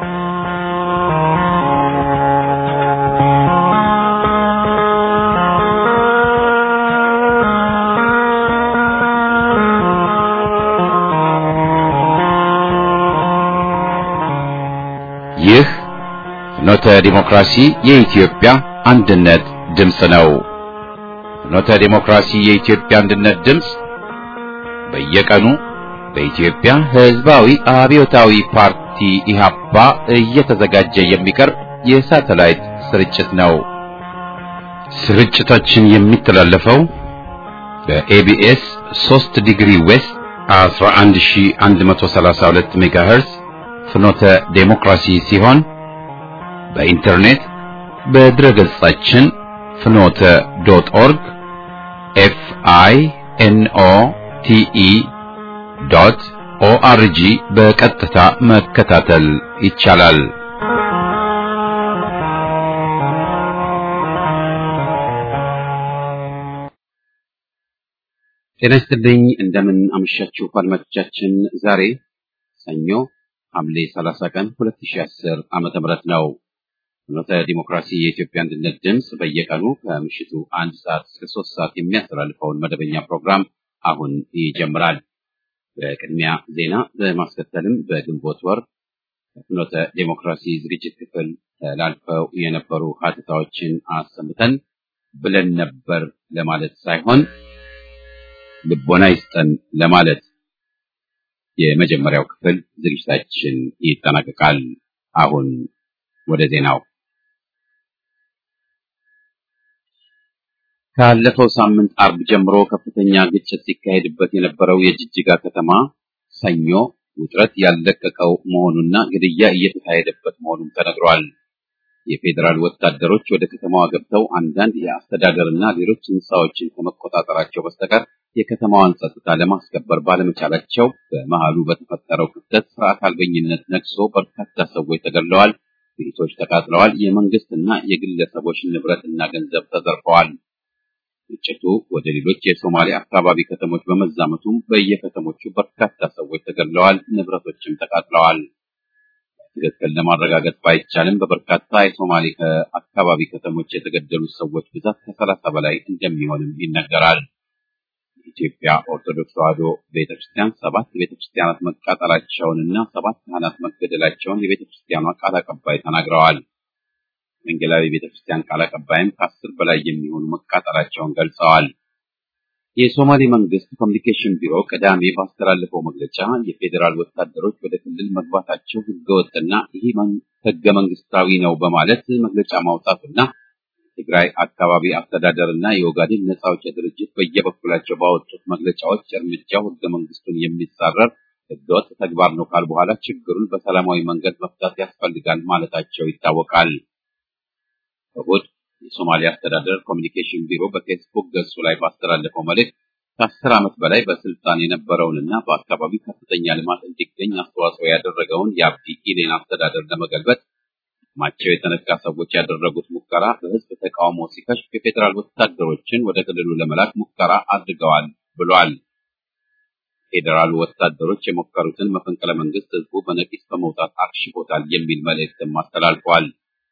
ይህ ፍኖተ ዲሞክራሲ የኢትዮጵያ አንድነት ድምፅ ነው። ፍኖተ ዲሞክራሲ የኢትዮጵያ አንድነት ድምፅ በየቀኑ በኢትዮጵያ ሕዝባዊ አብዮታዊ ፓርቲ ኢህአፓ እየተዘጋጀ የሚቀርብ የሳተላይት ስርጭት ነው። ስርጭታችን የሚተላለፈው በኤቢኤስ 3 ዲግሪ ዌስት 11132 ሜጋሄርዝ ፍኖተ ዴሞክራሲ ሲሆን በኢንተርኔት በድረ ገጻችን ፍኖተ ዶት ኦርግ ኤፍ አይ ኤን ኦ ቲ ኢ ዶት ኦአርጂ በቀጥታ መከታተል ይቻላል። ጤና ይስጥልኝ። እንደምን አመሻችሁ አድማጮቻችን። ዛሬ ሰኞ ሐምሌ 30 ቀን 2010 ዓመተ ምህረት ነው። ፍኖተ ዲሞክራሲ የኢትዮጵያ አንድነት ድምፅ በየቀኑ ከምሽቱ አንድ ሰዓት እስከ ሶስት ሰዓት የሚያስተላልፈውን መደበኛ ፕሮግራም አሁን ይጀምራል። በቅድሚያ ዜና በማስከተልም በግንቦት ወር ከፍኖተ ዲሞክራሲ ዝግጅት ክፍል ተላልፈው የነበሩ ሀተታዎችን አሰምተን ብለን ነበር ለማለት ሳይሆን ልቦና ይስጠን ለማለት የመጀመሪያው ክፍል ዝግጅታችን ይጠናቀቃል። አሁን ወደ ዜናው። ካለፈው ሳምንት አርብ ጀምሮ ከፍተኛ ግጭት ሲካሄድበት የነበረው የጅጅጋ ከተማ ሰኞ ውጥረት ያለቀቀው መሆኑና ግድያ እየተካሄደበት መሆኑም ተነግሯል። የፌዴራል ወታደሮች ወደ ከተማዋ ገብተው አንዳንድ የአስተዳደርና ሌሎች ሕንፃዎችን ከመቆጣጠራቸው በስተቀር የከተማዋን ጸጥታ ለማስከበር ባለመቻላቸው በመሃሉ በተፈጠረው ክፍተት ስርዓት አልበኝነት ነግሶ በርካታ ሰዎች ተገድለዋል፣ ቤቶች ተቃጥለዋል፣ የመንግስትና የግለሰቦች ንብረትና ገንዘብ ተዘርፈዋል። ግጭቱ ወደ ሌሎች የሶማሌ አካባቢ ከተሞች በመዛመቱም በየከተሞቹ በርካታ ሰዎች ተገድለዋል፣ ንብረቶችም ተቃጥለዋል። ትክክል ለማረጋገጥ ባይቻልም በበርካታ የሶማሌ አካባቢ ከተሞች የተገደሉት ሰዎች ብዛት ከሰላሳ በላይ እንደሚሆንም ይነገራል። የኢትዮጵያ ኦርቶዶክስ ተዋሕዶ ቤተክርስቲያን ሰባት ቤተክርስቲያናት መቃጠላቸውንና ሰባት ካህናት መገደላቸውን የቤተክርስቲያኗ ቃል አቀባይ ተናግረዋል። ወንጌላዊ ቤተክርስቲያን ቃል አቀባይም ከአስር በላይ የሚሆኑ መቃጠላቸውን ገልጸዋል። የሶማሌ መንግስት ኮሚኒኬሽን ቢሮ ቅዳሜ ባስተላለፈው መግለጫ የፌዴራል ወታደሮች ወደ ክልል መግባታቸው ህገወጥና ይህ ህገ መንግስታዊ ነው በማለት መግለጫ ማውጣቱና ትግራይ አካባቢ አስተዳደር እና የኦጋዴን ነጻ አውጪ ድርጅት በየበኩላቸው ባወጡት መግለጫዎች እርምጃው ህገ መንግስቱን የሚጻረር ህገወጥ ተግባር ነው ካል በኋላ ችግሩን በሰላማዊ መንገድ መፍታት ያስፈልጋል ማለታቸው ይታወቃል። እሁድ የሶማሊያ አስተዳደር ኮሚኒኬሽን ቢሮ በፌስቡክ ገጹ ላይ ባስተላለፈው መልእክት ከአስር ዓመት በላይ በስልጣን የነበረውንና በአካባቢው ከፍተኛ ልማት እንዲገኝ አስተዋጽኦ ያደረገውን የአብዲ ኢሌን አስተዳደር ለመገልበጥ ማቸው የተነካ ሰዎች ያደረጉት ሙከራ በህዝብ ተቃውሞ ሲከሽፍ የፌዴራል ወታደሮችን ወደ ክልሉ ለመላክ ሙከራ አድርገዋል ብሏል። ፌዴራሉ ወታደሮች የሞከሩትን መፈንቅለ መንግስት ህዝቡ በነቂስ በመውጣት አክሽፎታል የሚል መልእክትም አስተላልፈዋል።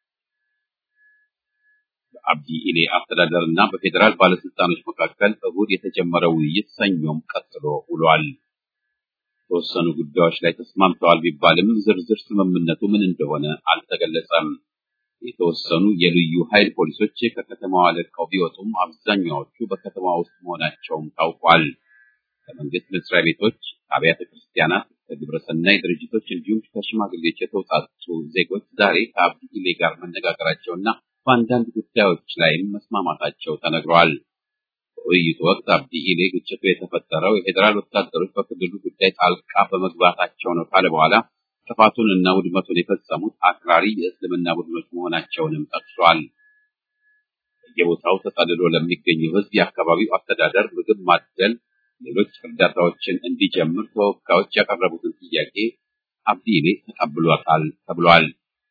በአብዲ ኢሌ አስተዳደር እና በፌዴራል ባለስልጣኖች መካከል እሁድ የተጀመረው ውይይት ሰኞም ቀጥሎ ውሏል። የተወሰኑ ጉዳዮች ላይ ተስማምተዋል ቢባልም ዝርዝር ስምምነቱ ምን እንደሆነ አልተገለጸም። የተወሰኑ የልዩ ኃይል ፖሊሶች ከከተማዋ ለቀው ቢወጡም አብዛኛዎቹ በከተማ ውስጥ መሆናቸውም ታውቋል። ከመንግስት መስሪያ ቤቶች፣ አብያተ ክርስቲያናት፣ ከግብረሰናይ ድርጅቶች እንዲሁም ከሽማግሌዎች የተውጣጡ ዜጎች ዛሬ ከአብዲ ኢሌ ጋር መነጋገራቸውና በአንዳንድ ጉዳዮች ላይም መስማማታቸው ተነግረዋል። በውይይቱ ወቅት አብዲ ኢሌ ግጭቱ የተፈጠረው የፌዴራል ወታደሮች በክልሉ ጉዳይ ጣልቃ በመግባታቸው ነው ካለ በኋላ ጥፋቱን እና ውድመቱን የፈጸሙት አክራሪ የእስልምና ቡድኖች መሆናቸውንም ጠቅሷል። በየቦታው ተጠልሎ ለሚገኘው ሕዝብ የአካባቢው አስተዳደር ምግብ ማደል፣ ሌሎች እርዳታዎችን እንዲጀምር ተወካዮች ያቀረቡትን ጥያቄ አብዲ ኢሌ ተቀብሏታል ተብሏል።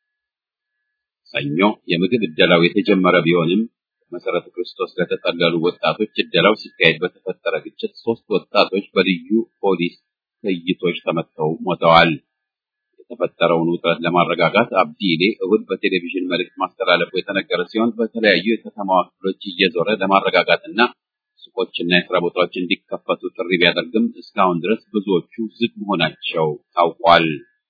ሰኞ የምግብ እደላው የተጀመረ ቢሆንም መሰረተ ክርስቶስ ለተጠለሉ ወጣቶች እደላው ሲካሄድ በተፈጠረ ግጭት ሶስት ወጣቶች በልዩ ፖሊስ ጥይቶች ተመተው ሞተዋል። የተፈጠረውን ውጥረት ለማረጋጋት አብዲሌ እሁድ በቴሌቪዥን መልእክት ማስተላለፉ የተነገረ ሲሆን በተለያዩ የከተማዋ ክፍሎች እየዞረ ለማረጋጋትና ሱቆችና የስራ ቦታዎች እንዲከፈቱ ጥሪ ቢያደርግም እስካሁን ድረስ ብዙዎቹ ዝግ መሆናቸው ታውቋል።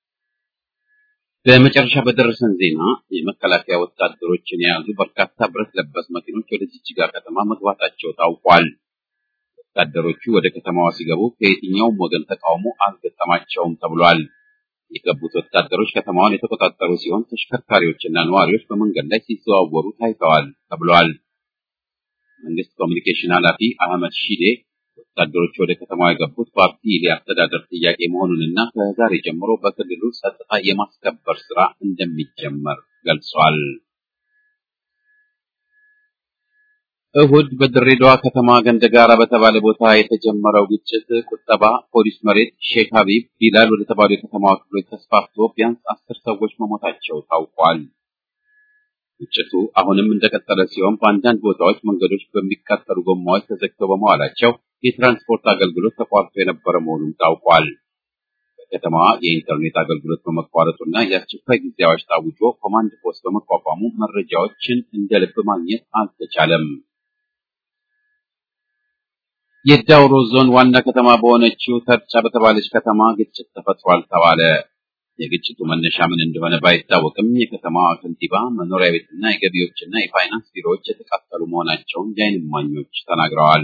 በመጨረሻ በደረሰን ዜና የመከላከያ ወታደሮችን የያዙ በርካታ ብረት ለበስ መኪኖች ወደ ጅጅጋ ከተማ መግባታቸው ታውቋል። ወታደሮቹ ወደ ከተማዋ ሲገቡ ከየትኛውም ወገን ተቃውሞ አልገጠማቸውም ተብሏል። የገቡት ወታደሮች ከተማዋን የተቆጣጠሩ ሲሆን ተሽከርካሪዎችና ነዋሪዎች በመንገድ ላይ ሲዘዋወሩ ታይተዋል ተብሏል። መንግስት ኮሚኒኬሽን ኃላፊ አህመድ ሺዴ ወታደሮቹ ወደ ከተማዋ የገቡት በአብዲሌ አስተዳደር ጥያቄ መሆኑንና ከዛሬ ጀምሮ በክልሉ ጸጥታ የማስከበር ስራ እንደሚጀመር ገልጿል። እሁድ በድሬዳዋ ከተማ ገንደጋራ በተባለ ቦታ የተጀመረው ግጭት ቁጠባ ፖሊስ መሬት ሼክ ሀቢብ ቢላል ወደ ተባሉ የከተማዋ ክፍሎች ተስፋፍቶ ቢያንስ አስር ሰዎች መሞታቸው ታውቋል። ግጭቱ አሁንም እንደቀጠለ ሲሆን በአንዳንድ ቦታዎች መንገዶች በሚቃጠሉ ጎማዎች ተዘግተው በመዋላቸው የትራንስፖርት አገልግሎት ተቋርጦ የነበረ መሆኑን ታውቋል። በከተማዋ የኢንተርኔት አገልግሎት በመቋረጡና የአስቸኳይ ጊዜ አዋጅ ታውጆ ኮማንድ ፖስት በመቋቋሙ መረጃዎችን እንደ ልብ ማግኘት አልተቻለም። የዳውሮ ዞን ዋና ከተማ በሆነችው ተርጫ በተባለች ከተማ ግጭት ተፈጥሯል ተባለ። የግጭቱ መነሻ ምን እንደሆነ ባይታወቅም የከተማዋ ከንቲባ መኖሪያ ቤትና የገቢዎችና የፋይናንስ ቢሮዎች የተቃጠሉ መሆናቸውን የዓይን እማኞች ተናግረዋል።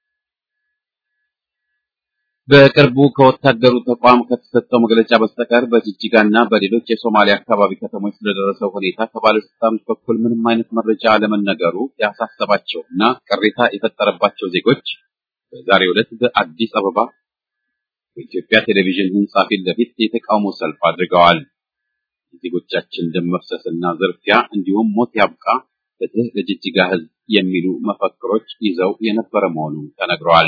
በቅርቡ ከወታደሩ ተቋም ከተሰጠው መግለጫ በስተቀር በጅጅጋና በሌሎች የሶማሊያ አካባቢ ከተሞች ስለደረሰው ሁኔታ ከባለስልጣኖች በኩል ምንም አይነት መረጃ አለመነገሩ ያሳሰባቸው እና ቅሬታ የፈጠረባቸው ዜጎች በዛሬው ዕለት በአዲስ አበባ በኢትዮጵያ ቴሌቪዥን ሕንጻ ፊት ለፊት የተቃውሞ ሰልፍ አድርገዋል። የዜጎቻችን ደም መፍሰስና ዝርፊያ እንዲሁም ሞት ያብቃ፣ ፍትህ ለጅጅጋ ሕዝብ የሚሉ መፈክሮች ይዘው የነበረ መሆኑ ተነግረዋል።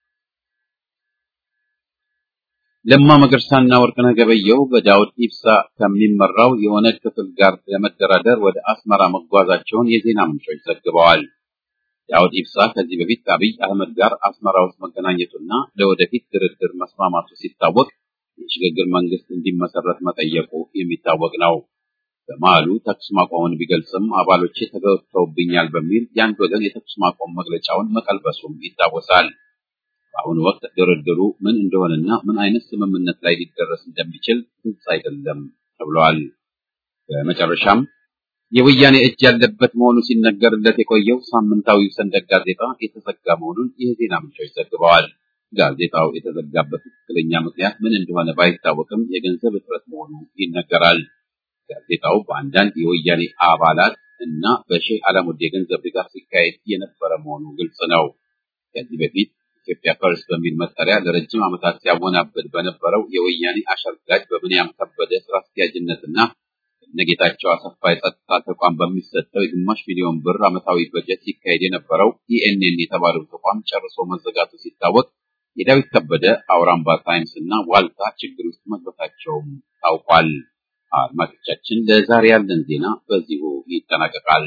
ለማ መገርሳና ወርቅነህ ገበየሁ በዳውድ ኢብሳ ከሚመራው የኦነግ ክፍል ጋር ለመደራደር ወደ አስመራ መጓዛቸውን የዜና ምንጮች ዘግበዋል። ዳውድ ኢብሳ ከዚህ በፊት ከአብይ አህመድ ጋር አስመራ ውስጥ መገናኘቱና ለወደፊት ድርድር መስማማቱ ሲታወቅ የሽግግር መንግስት እንዲመሰረት መጠየቁ የሚታወቅ ነው። በመሃሉ ተኩስ ማቆምን ቢገልጽም አባሎቼ ተገብተውብኛል በሚል የአንድ ወገን የተኩስ ማቆም መግለጫውን መቀልበሱም ይታወሳል። በአሁኑ ወቅት ድርድሩ ምን እንደሆነና ምን አይነት ስምምነት ላይ ሊደረስ እንደሚችል ግልጽ አይደለም ተብሏል። በመጨረሻም የወያኔ እጅ ያለበት መሆኑ ሲነገርለት የቆየው ሳምንታዊው ሰንደቅ ጋዜጣ የተዘጋ መሆኑን የዜና ምንጮች ዘግበዋል። ጋዜጣው የተዘጋበት ትክክለኛ ምክንያት ምን እንደሆነ ባይታወቅም የገንዘብ እጥረት መሆኑ ይነገራል። ጋዜጣው በአንዳንድ የወያኔ አባላት እና በሼህ አላሙዲ የገንዘብ ድጋፍ ሲካሄድ የነበረ መሆኑ ግልጽ ነው። ከዚህ በፊት ኢትዮጵያ ፐርስ በሚል መጠሪያ ለረጅም ዓመታት ሲያወናብድ በነበረው የወያኔ አሸርጋጅ በብንያም ከበደ ስራ አስኪያጅነትና እነጌታቸው አሰፋ የጸጥታ ተቋም በሚሰጠው የግማሽ ሚሊዮን ብር ዓመታዊ በጀት ሲካሄድ የነበረው ኢኤንኤን የተባለው ተቋም ጨርሶ መዘጋቱ ሲታወቅ የዳዊት ከበደ አውራምባ ታይምስ እና ዋልታ ችግር ውስጥ መግባታቸውም ታውቋል። አድማጮቻችን፣ ለዛሬ ያለን ዜና በዚሁ ይጠናቀቃል።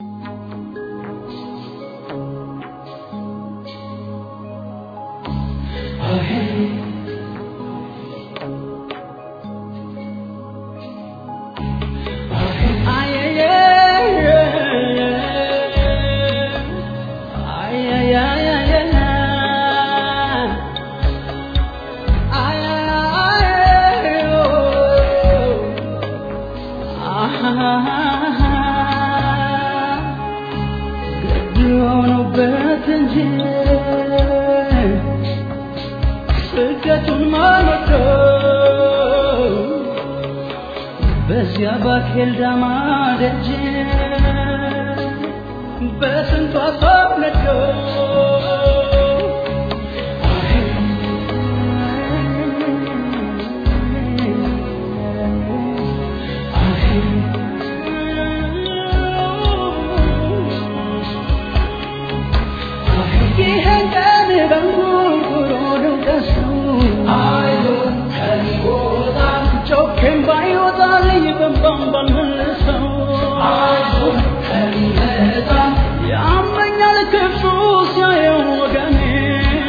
በዚያ ባኬል ዳማ ደጅ በስንቷ ሰው ነዶ ይህን ቀን በንጉርጉሮ ደውቀሰው ጮኬም ባይወጣልኝ በንባም ባልመልሰው ያመኛል ክፉ ሲያየው ወገኔ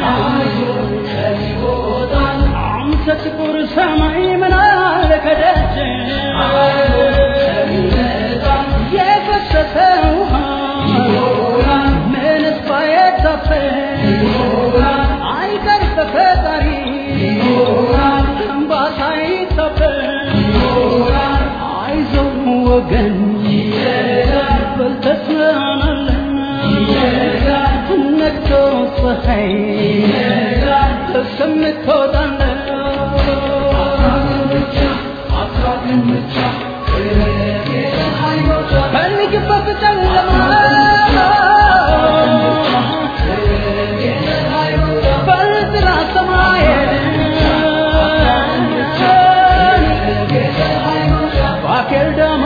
አንተ ጥቁር ሰማይ ምን አለ ከደጅ ወገን በልተስናናለን ነግቶ ፀሐይ እስከምትወጣለን ፈልግበት ጨለማ በጥራ ሰማይ ባኬል ደሞ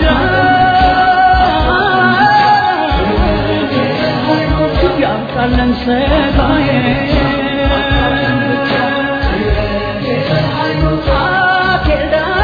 ምድር ያምጣለን ሰማይ ባኬል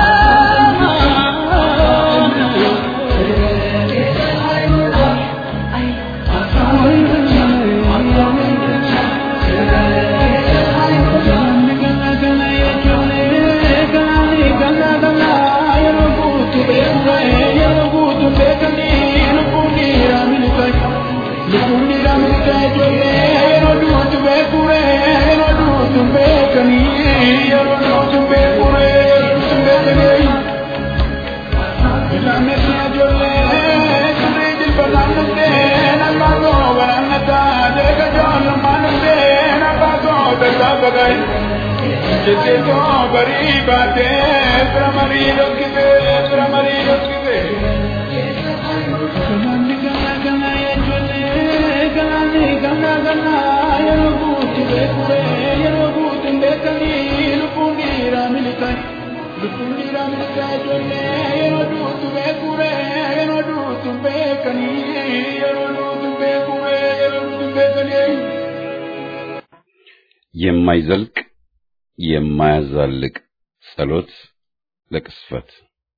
Jiteto bari bate, pramari lokite, pramari lokite. Gamani gana gana ye jole, gamani gana gana ye robuti bekure, ye robuti bekani, lupundi ramilikai, lupundi ramilikai jole, ye robuti bekure, ye robuti bekani, ye robuti bekure, ye robuti bekani. የማይዘልቅ የማያዛልቅ ጸሎት ለቅስፈት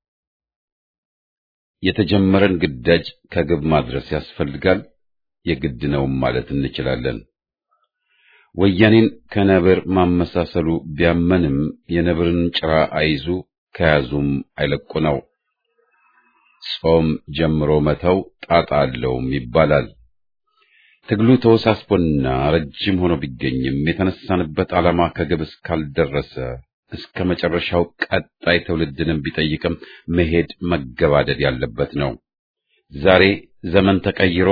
የተጀመረን ግዳጅ ከግብ ማድረስ ያስፈልጋል፣ የግድ ነውም ማለት እንችላለን። ወያኔን ከነብር ማመሳሰሉ ቢያመንም የነብርን ጭራ አይዙ ከያዙም አይለቁ ነው። ጾም ጀምሮ መተው ጣጣ አለውም ይባላል። ትግሉ ተወሳስቦና ረጅም ሆኖ ቢገኝም የተነሳንበት ዓላማ ከግብ እስካልደረሰ እስከ መጨረሻው ቀጣይ ትውልድንም ቢጠይቅም መሄድ መገባደድ ያለበት ነው። ዛሬ ዘመን ተቀይሮ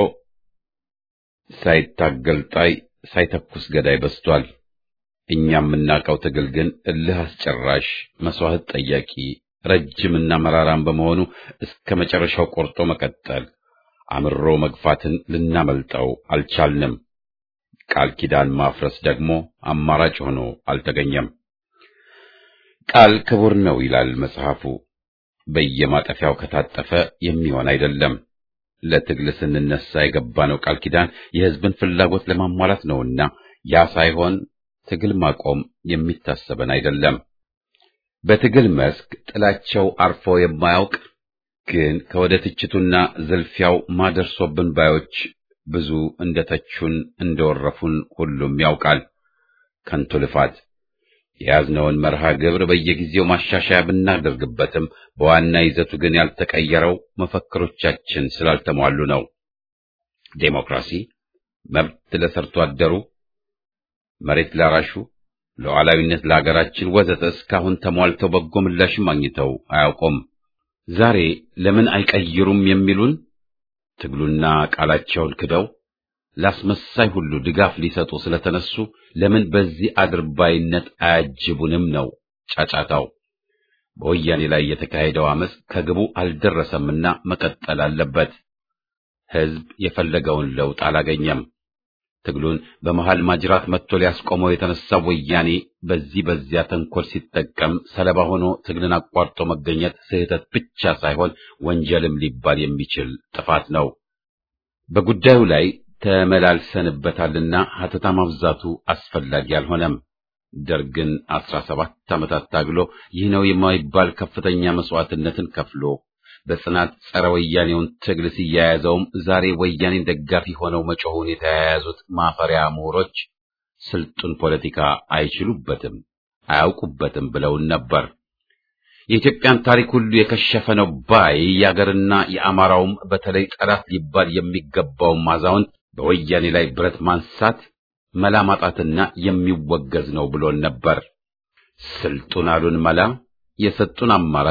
ሳይታገል ጣይ ሳይተኩስ ገዳይ በዝቷል። እኛ የምናውቀው ትግል ግን እልህ አስጨራሽ፣ መስዋዕት ጠያቂ፣ ረጅምና መራራም በመሆኑ እስከ መጨረሻው ቆርጦ መቀጠል አምሮ መግፋትን ልናመልጠው አልቻልንም። ቃል ኪዳን ማፍረስ ደግሞ አማራጭ ሆኖ አልተገኘም። ቃል ክቡር ነው ይላል መጽሐፉ። በየማጠፊያው ከታጠፈ የሚሆን አይደለም። ለትግል ስንነሳ የገባነው ቃል ኪዳን የሕዝብን ፍላጎት ለማሟላት ነውና ያ ሳይሆን ትግል ማቆም የሚታሰበን አይደለም። በትግል መስክ ጥላቸው አርፎ የማያውቅ ግን ከወደ ትችቱና ዝልፊያው ማደርሶብን ባዮች ብዙ እንደተቹን እንደወረፉን ሁሉም ያውቃል። ከንቱ ልፋት የያዝነውን መርሃ ግብር በየጊዜው ማሻሻያ ብናደርግበትም በዋና ይዘቱ ግን ያልተቀየረው መፈክሮቻችን ስላልተሟሉ ነው። ዴሞክራሲ፣ መብት ለሰርቶ አደሩ፣ መሬት ላራሹ፣ ሉዓላዊነት ለሀገራችን ወዘተ እስካሁን ተሟልተው በጎ ምላሽም አግኝተው አያውቁም። ዛሬ ለምን አይቀይሩም የሚሉን ትግሉና ቃላቸውን ክደው ላስመሳይ ሁሉ ድጋፍ ሊሰጡ ስለተነሱ ለምን በዚህ አድርባይነት አያጅቡንም ነው ጫጫታው። በወያኔ ላይ የተካሄደው አመፅ ከግቡ አልደረሰምና መቀጠል አለበት። ሕዝብ የፈለገውን ለውጥ አላገኘም። ትግሉን በመሃል ማጅራት መጥቶ ሊያስቆመው የተነሳው ወያኔ በዚህ በዚያ ተንኮል ሲጠቀም ሰለባ ሆኖ ትግልን አቋርጦ መገኘት ስህተት ብቻ ሳይሆን ወንጀልም ሊባል የሚችል ጥፋት ነው። በጉዳዩ ላይ ተመላልሰንበታልና ሀተታ ማብዛቱ አስፈላጊ አልሆነም። ደርግን አስራ ሰባት ዓመታት ታግሎ ይህ ነው የማይባል ከፍተኛ መስዋዕትነትን ከፍሎ በጽናት ጸረ ወያኔውን ትግል ሲያያዘውም ዛሬ ወያኔን ደጋፊ ሆነው መጮሁን የተያያዙት ማፈሪያ ምሁሮች ስልጡን ፖለቲካ አይችሉበትም፣ አያውቁበትም ብለውን ነበር። የኢትዮጵያን ታሪክ ሁሉ የከሸፈ ነው ባይ የአገርና የአማራውም በተለይ ጠላት ሊባል የሚገባውም አዛውንት በወያኔ ላይ ብረት ማንሳት መላ ማጣትና የሚወገዝ ነው ብሎን ነበር። ስልጡን አሉን መላ የሰጡን አማራጭ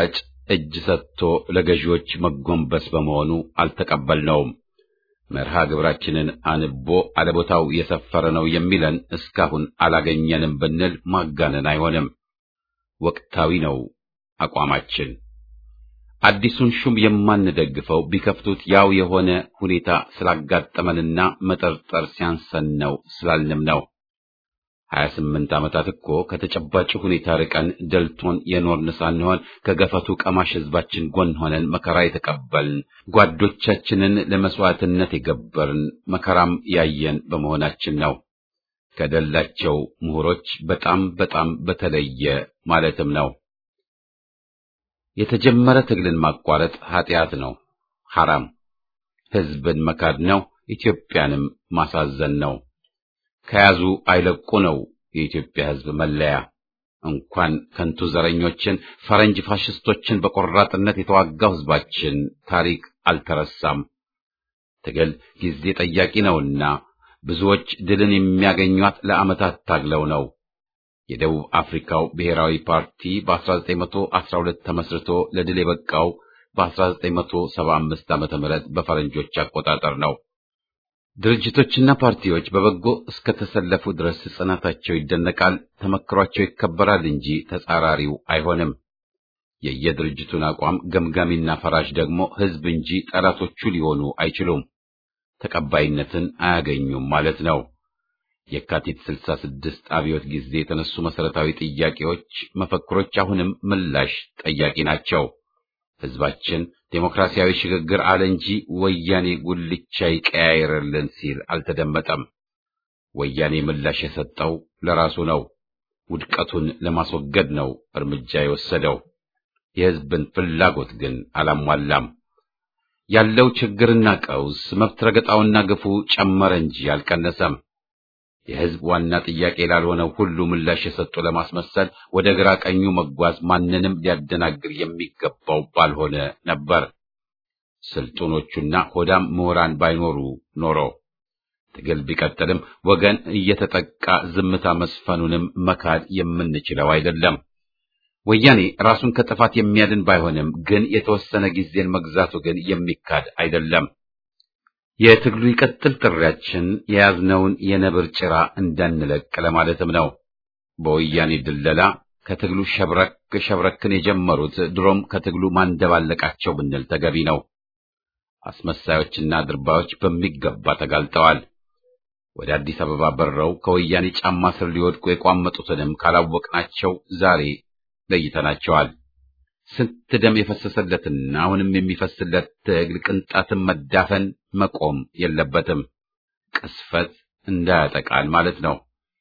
እጅ ሰጥቶ ለገዢዎች መጎንበስ በመሆኑ አልተቀበልነውም። መርሃ ግብራችንን አንቦ አለቦታው የሰፈረ ነው የሚለን እስካሁን አላገኘንም ብንል ማጋነን አይሆንም። ወቅታዊ ነው አቋማችን። አዲሱን ሹም የማንደግፈው ቢከፍቱት ያው የሆነ ሁኔታ ስላጋጠመንና መጠርጠር ሲያንሰን ነው ስላልንም ነው። ሀያ ስምንት ዓመታት እኮ ከተጨባጭ ሁኔታ ርቀን ደልቶን የኖርን ሳንሆን ከገፈቱ ቀማሽ ሕዝባችን ጎን ሆነን መከራ የተቀበልን ጓዶቻችንን ለመስዋዕትነት የገበርን መከራም ያየን በመሆናችን ነው። ከደላቸው ምሁሮች በጣም በጣም በተለየ ማለትም ነው። የተጀመረ ትግልን ማቋረጥ ኃጢአት ነው፣ ሐራም ሕዝብን መካድ ነው፣ ኢትዮጵያንም ማሳዘን ነው። ከያዙ አይለቁ ነው የኢትዮጵያ ሕዝብ መለያ። እንኳን ከንቱ ዘረኞችን ፈረንጅ ፋሽስቶችን በቆራጥነት የተዋጋው ሕዝባችን ታሪክ አልተረሳም። ትግል ጊዜ ጠያቂ ነውና ብዙዎች ድልን የሚያገኟት ለዓመታት ታግለው ነው። የደቡብ አፍሪካው ብሔራዊ ፓርቲ በ1912 ተመስርቶ ለድል የበቃው በ1975 ዓመተ ምህረት በፈረንጆች አቆጣጠር ነው። ድርጅቶችና ፓርቲዎች በበጎ እስከተሰለፉ ድረስ ጽናታቸው ይደነቃል፣ ተመክሯቸው ይከበራል እንጂ ተጻራሪው አይሆንም። የየድርጅቱን አቋም ገምጋሚና ፈራጅ ደግሞ ሕዝብ እንጂ ጠላቶቹ ሊሆኑ አይችሉም፣ ተቀባይነትን አያገኙም ማለት ነው። የካቲት 66 አብዮት ጊዜ የተነሱ መሰረታዊ ጥያቄዎች፣ መፈክሮች አሁንም ምላሽ ጠያቂ ናቸው። ሕዝባችን ዴሞክራሲያዊ ሽግግር አለ እንጂ ወያኔ ጉልቻ ይቀያየርልን ሲል አልተደመጠም። ወያኔ ምላሽ የሰጠው ለራሱ ነው። ውድቀቱን ለማስወገድ ነው እርምጃ የወሰደው። የሕዝብን ፍላጎት ግን አላሟላም። ያለው ችግርና ቀውስ መብት ረገጣውና ግፉ ጨመረ እንጂ አልቀነሰም። የሕዝብ ዋና ጥያቄ ላልሆነው ሁሉ ምላሽ የሰጡ ለማስመሰል ወደ ግራ ቀኙ መጓዝ ማንንም ሊያደናግር የሚገባው ባልሆነ ነበር። ስልጡኖቹና ሆዳም ምሁራን ባይኖሩ ኖሮ ትግል ቢቀጥልም ወገን እየተጠቃ ዝምታ መስፈኑንም መካድ የምንችለው አይደለም። ወያኔ ራሱን ከጥፋት የሚያድን ባይሆንም ግን የተወሰነ ጊዜን መግዛቱ ግን የሚካድ አይደለም። የትግሉ ይቀጥል ጥሪያችን የያዝነውን የነብር ጭራ እንዳንለቅ ለማለትም ነው። በወያኔ ድለላ ከትግሉ ሸብረክ ሸብረክን የጀመሩት ድሮም ከትግሉ ማንደባለቃቸው ብንል ተገቢ ነው። አስመሳዮችና ድርባዮች በሚገባ ተጋልጠዋል። ወደ አዲስ አበባ በረው ከወያኔ ጫማ ስር ሊወድቁ የቋመጡትንም ካላወቅናቸው ዛሬ ለይተናቸዋል። ስንት ደም የፈሰሰለትና አሁንም የሚፈስለት ትግል ቅንጣትን መዳፈን መቆም የለበትም። ቅስፈት እንዳያጠቃል ማለት ነው።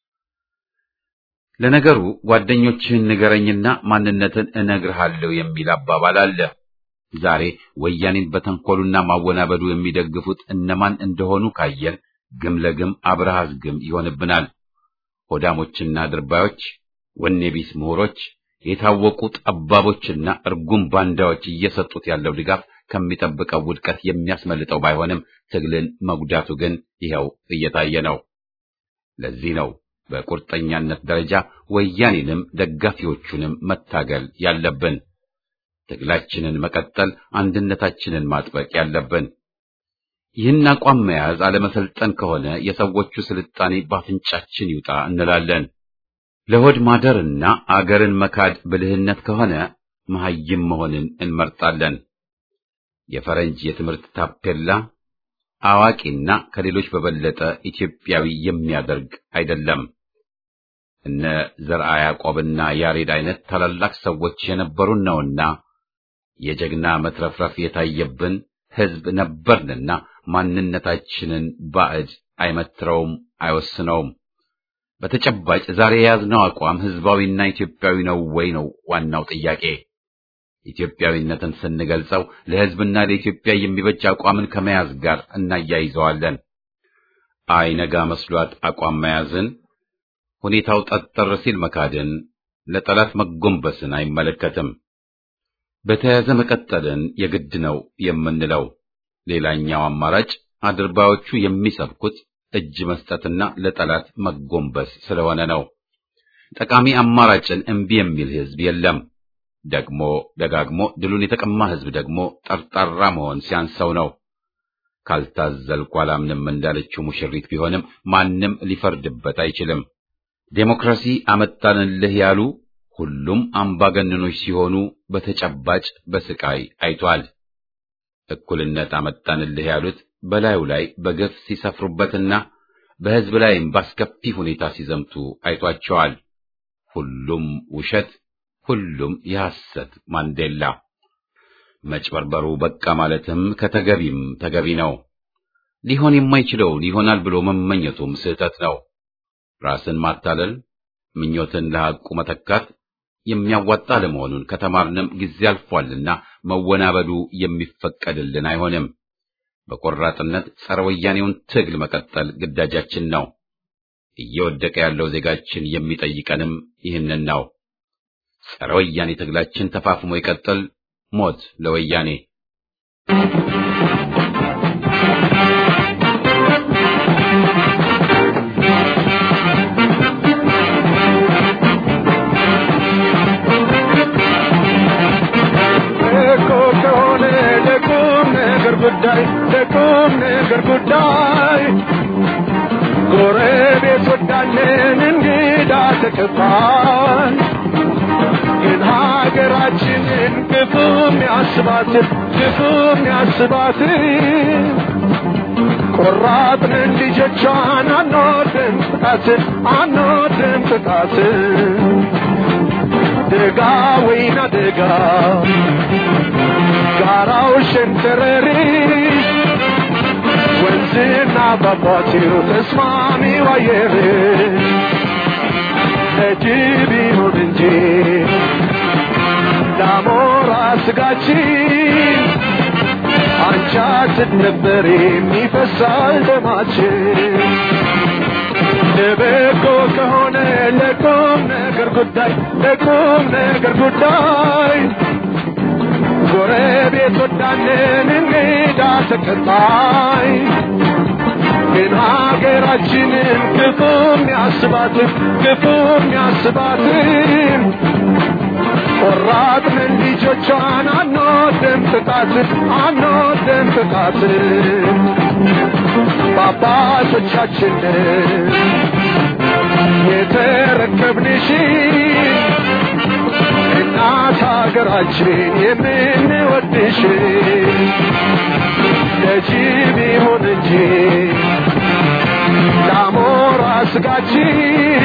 ለነገሩ ጓደኞችህን ንገረኝና ማንነትን እነግርሃለሁ የሚል አባባል አለ። ዛሬ ወያኔን በተንኮሉና ማወናበዱ የሚደግፉት እነማን እንደሆኑ ካየን ግም ለግም አብረሃዝ ግም ይሆንብናል። ሆዳሞችና ድርባዮች፣ ወኔ ቢስ ምሁሮች የታወቁ ጠባቦችና እርጉም ባንዳዎች እየሰጡት ያለው ድጋፍ ከሚጠብቀው ውድቀት የሚያስመልጠው ባይሆንም ትግልን መጉዳቱ ግን ይኸው እየታየ ነው። ለዚህ ነው በቁርጠኛነት ደረጃ ወያኔንም ደጋፊዎቹንም መታገል ያለብን፣ ትግላችንን መቀጠል፣ አንድነታችንን ማጥበቅ ያለብን። ይህን አቋም መያዝ አለመሰልጠን ከሆነ የሰዎቹ ስልጣኔ ባፍንጫችን ይውጣ እንላለን። ለሆድ ማደርና አገርን መካድ ብልህነት ከሆነ መሐይም መሆንን እንመርጣለን። የፈረንጅ የትምህርት ታፔላ አዋቂና ከሌሎች በበለጠ ኢትዮጵያዊ የሚያደርግ አይደለም። እነ ዘርአ ያዕቆብና ያሬድ አይነት ታላላቅ ሰዎች የነበሩን ነውና የጀግና መትረፍረፍ የታየብን ሕዝብ ነበርንና ማንነታችንን ባዕድ አይመትረውም፣ አይወስነውም። በተጨባጭ ዛሬ የያዝነው አቋም ሕዝባዊና ኢትዮጵያዊ ነው ወይ ነው ዋናው ጥያቄ። ኢትዮጵያዊነትን ስንገልጸው ለሕዝብና ለኢትዮጵያ የሚበጅ አቋምን ከመያዝ ጋር እናያይዘዋለን። አይነጋ መስሏት አቋም መያዝን፣ ሁኔታው ጠጠር ሲል መካድን፣ ለጠላት መጎንበስን አይመለከትም። በተያያዘ መቀጠልን የግድ ነው የምንለው። ሌላኛው አማራጭ አድርባዮቹ የሚሰብኩት እጅ መስጠትና ለጠላት መጎንበስ ስለሆነ ነው። ጠቃሚ አማራጭን እምቢ የሚል ሕዝብ የለም። ደግሞ ደጋግሞ ድሉን የተቀማ ህዝብ ደግሞ ጠርጣራ መሆን ሲያንሰው ነው። ካልታዘልኩ አላምንም እንዳለችው ሙሽሪት ቢሆንም ማንም ሊፈርድበት አይችልም። ዴሞክራሲ አመጣንልህ ያሉ ሁሉም አምባገነኖች ሲሆኑ በተጨባጭ በስቃይ አይቷል። እኩልነት አመጣንልህ ያሉት በላዩ ላይ በገፍ ሲሰፍሩበትና በህዝብ ላይም ባስከፊ ሁኔታ ሲዘምቱ አይቷቸዋል። ሁሉም ውሸት፣ ሁሉም የሐሰት ማንዴላ። መጭበርበሩ በቃ ማለትም ከተገቢም ተገቢ ነው። ሊሆን የማይችለውን ይሆናል ብሎ መመኘቱም ስህተት ነው። ራስን ማታለል፣ ምኞትን ለሐቁ መተካት የሚያዋጣ ለመሆኑን ከተማርንም ጊዜ አልፏልና መወናበዱ የሚፈቀድልን አይሆንም። በቆራጥነት ጸረ ወያኔውን ትግል መቀጠል ግዳጃችን ነው። እየወደቀ ያለው ዜጋችን የሚጠይቀንም ይህንን ነው። ጸረ ወያኔ ትግላችን ተፋፍሞ ይቀጥል። ሞት ለወያኔ! እኮ ከሆነ ለቁም ነገር ጉዳይ ለቁም ነገር ጉዳይ ጎረቤት ወዳለን እንግዳ ተቀባል ግን ሀገራችንን ክፉም ያስባት ክፉም ያስባት ቆራጥንን ልጆቿን አንወድም ጥቃት አንወድም ጥቃት ደጋ ወይና ደጋ ጋራው ሸንተረሪሽ ወንዝና ፏፏቴው ተስማሚው አየር ለጅብ ይሁን እንጂ ለአሞራ ስጋችን አንቻ ስትነበር የሚፈሳል ደማችን ለበጎ ከሆነ ለቁም ነገር ጉዳይ ለቁም ነገር ጉዳይ ጎረቤት ወዳለን እንግዳ ተቀጣይ ግን ሀገራችንን ክፉም ያስባትን ክፉም ያስባትን ቆራጥንን ልጆቿን አንወድም ጥቃትን አንወድም ጥቃትን በአባቶቻችንን የተረከብንሽ እናት ሀገራችን የምንወድሽ ለጅብ ይሁን እንጂ ለአሞራ ስጋችን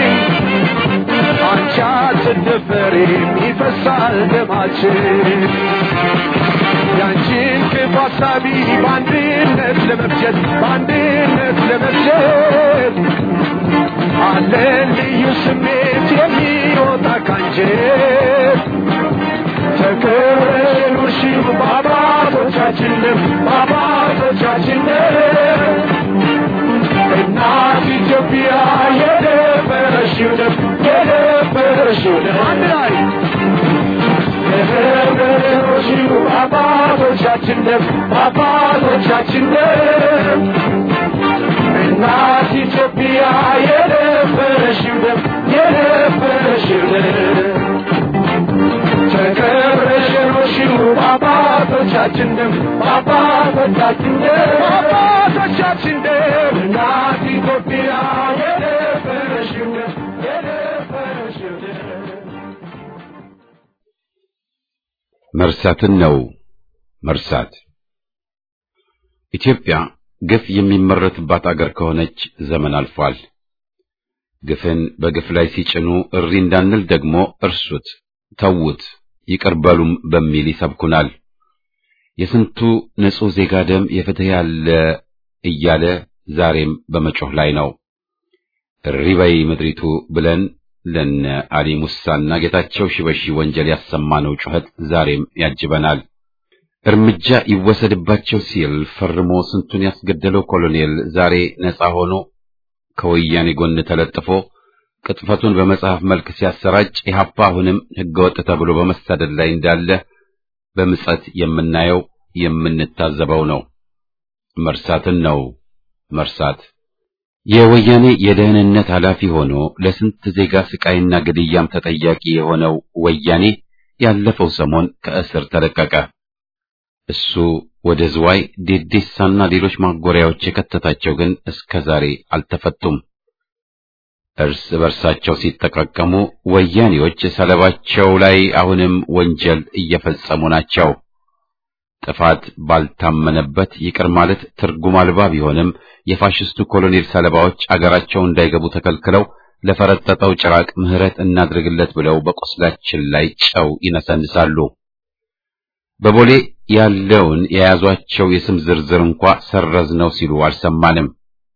አንቺ አትደፈሪም ይፈሳል ደማችን ያንቺን ክፉ ሀሳቢ በአንድነት ለመፍጀት በአንድነት ለመፍጀት አለን ልዩ ስሜት የሚወጣ ካንጀት ተከብረሽ ኑርሺው በአባቶቻችንም በአባቶቻችንም እናት ኢትዮጵያ የደፈረሽው ደም የደፈረሽው ደም አንድ ላይ የደፈረሽው በአባቶቻችን ደም በአባቶቻችን ደም እናት ኢትዮጵያ የደፈረሽው ደም የደፈረሽው ደም ተከብረሽ ኖርሽው በአባቶቻችን ደም በአባቶቻችን ደም በአባቶቻችን ደም እናት ኢትዮጵያ የደፈረሽው ደም የደፈረሽው ደም መርሳትን ነው መርሳት። ኢትዮጵያ ግፍ የሚመረትባት አገር ከሆነች ዘመን አልፏል። ግፍን በግፍ ላይ ሲጭኑ እሪ እንዳንል ደግሞ እርሱት፣ ተዉት፣ ይቅር በሉም በሚል ይሰብኩናል። የስንቱ ንጹሕ ዜጋ ደም የፍትህ ያለ እያለ ዛሬም በመጮህ ላይ ነው። እሪ በይ ምድሪቱ ብለን ለነ አሊ ሙሳና ጌታቸው ሽበሺ ወንጀል ያሰማነው ጩኸት ዛሬም ያጅበናል። እርምጃ ይወሰድባቸው ሲል ፈርሞ ስንቱን ያስገደለው ኮሎኔል ዛሬ ነፃ ሆኖ ከወያኔ ጎን ተለጥፎ ቅጥፈቱን በመጽሐፍ መልክ ሲያሰራጭ ኢህአፓ አሁንም ህገወጥ ተብሎ በመሳደድ ላይ እንዳለ በምጸት የምናየው የምንታዘበው ነው። መርሳትን ነው መርሳት። የወያኔ የደህንነት ኃላፊ ሆኖ ለስንት ዜጋ ስቃይና ግድያም ተጠያቂ የሆነው ወያኔ ያለፈው ሰሞን ከእስር ተለቀቀ። እሱ ወደ ዝዋይ ዴዴሳና ሌሎች ማጎሪያዎች የከተታቸው ግን እስከ ዛሬ አልተፈቱም። እርስ በርሳቸው ሲጠቃቀሙ ወያኔዎች ሰለባቸው ላይ አሁንም ወንጀል እየፈጸሙ ናቸው። ጥፋት ባልታመነበት ይቅር ማለት ትርጉም አልባ ቢሆንም የፋሽስቱ ኮሎኔል ሰለባዎች አገራቸው እንዳይገቡ ተከልክለው ለፈረጠጠው ጭራቅ ምህረት እናድርግለት ብለው በቆስላችን ላይ ጨው ይነሰንሳሉ። በቦሌ ያለውን የያዟቸው የስም ዝርዝር እንኳ ሰረዝ ነው ሲሉ አልሰማንም።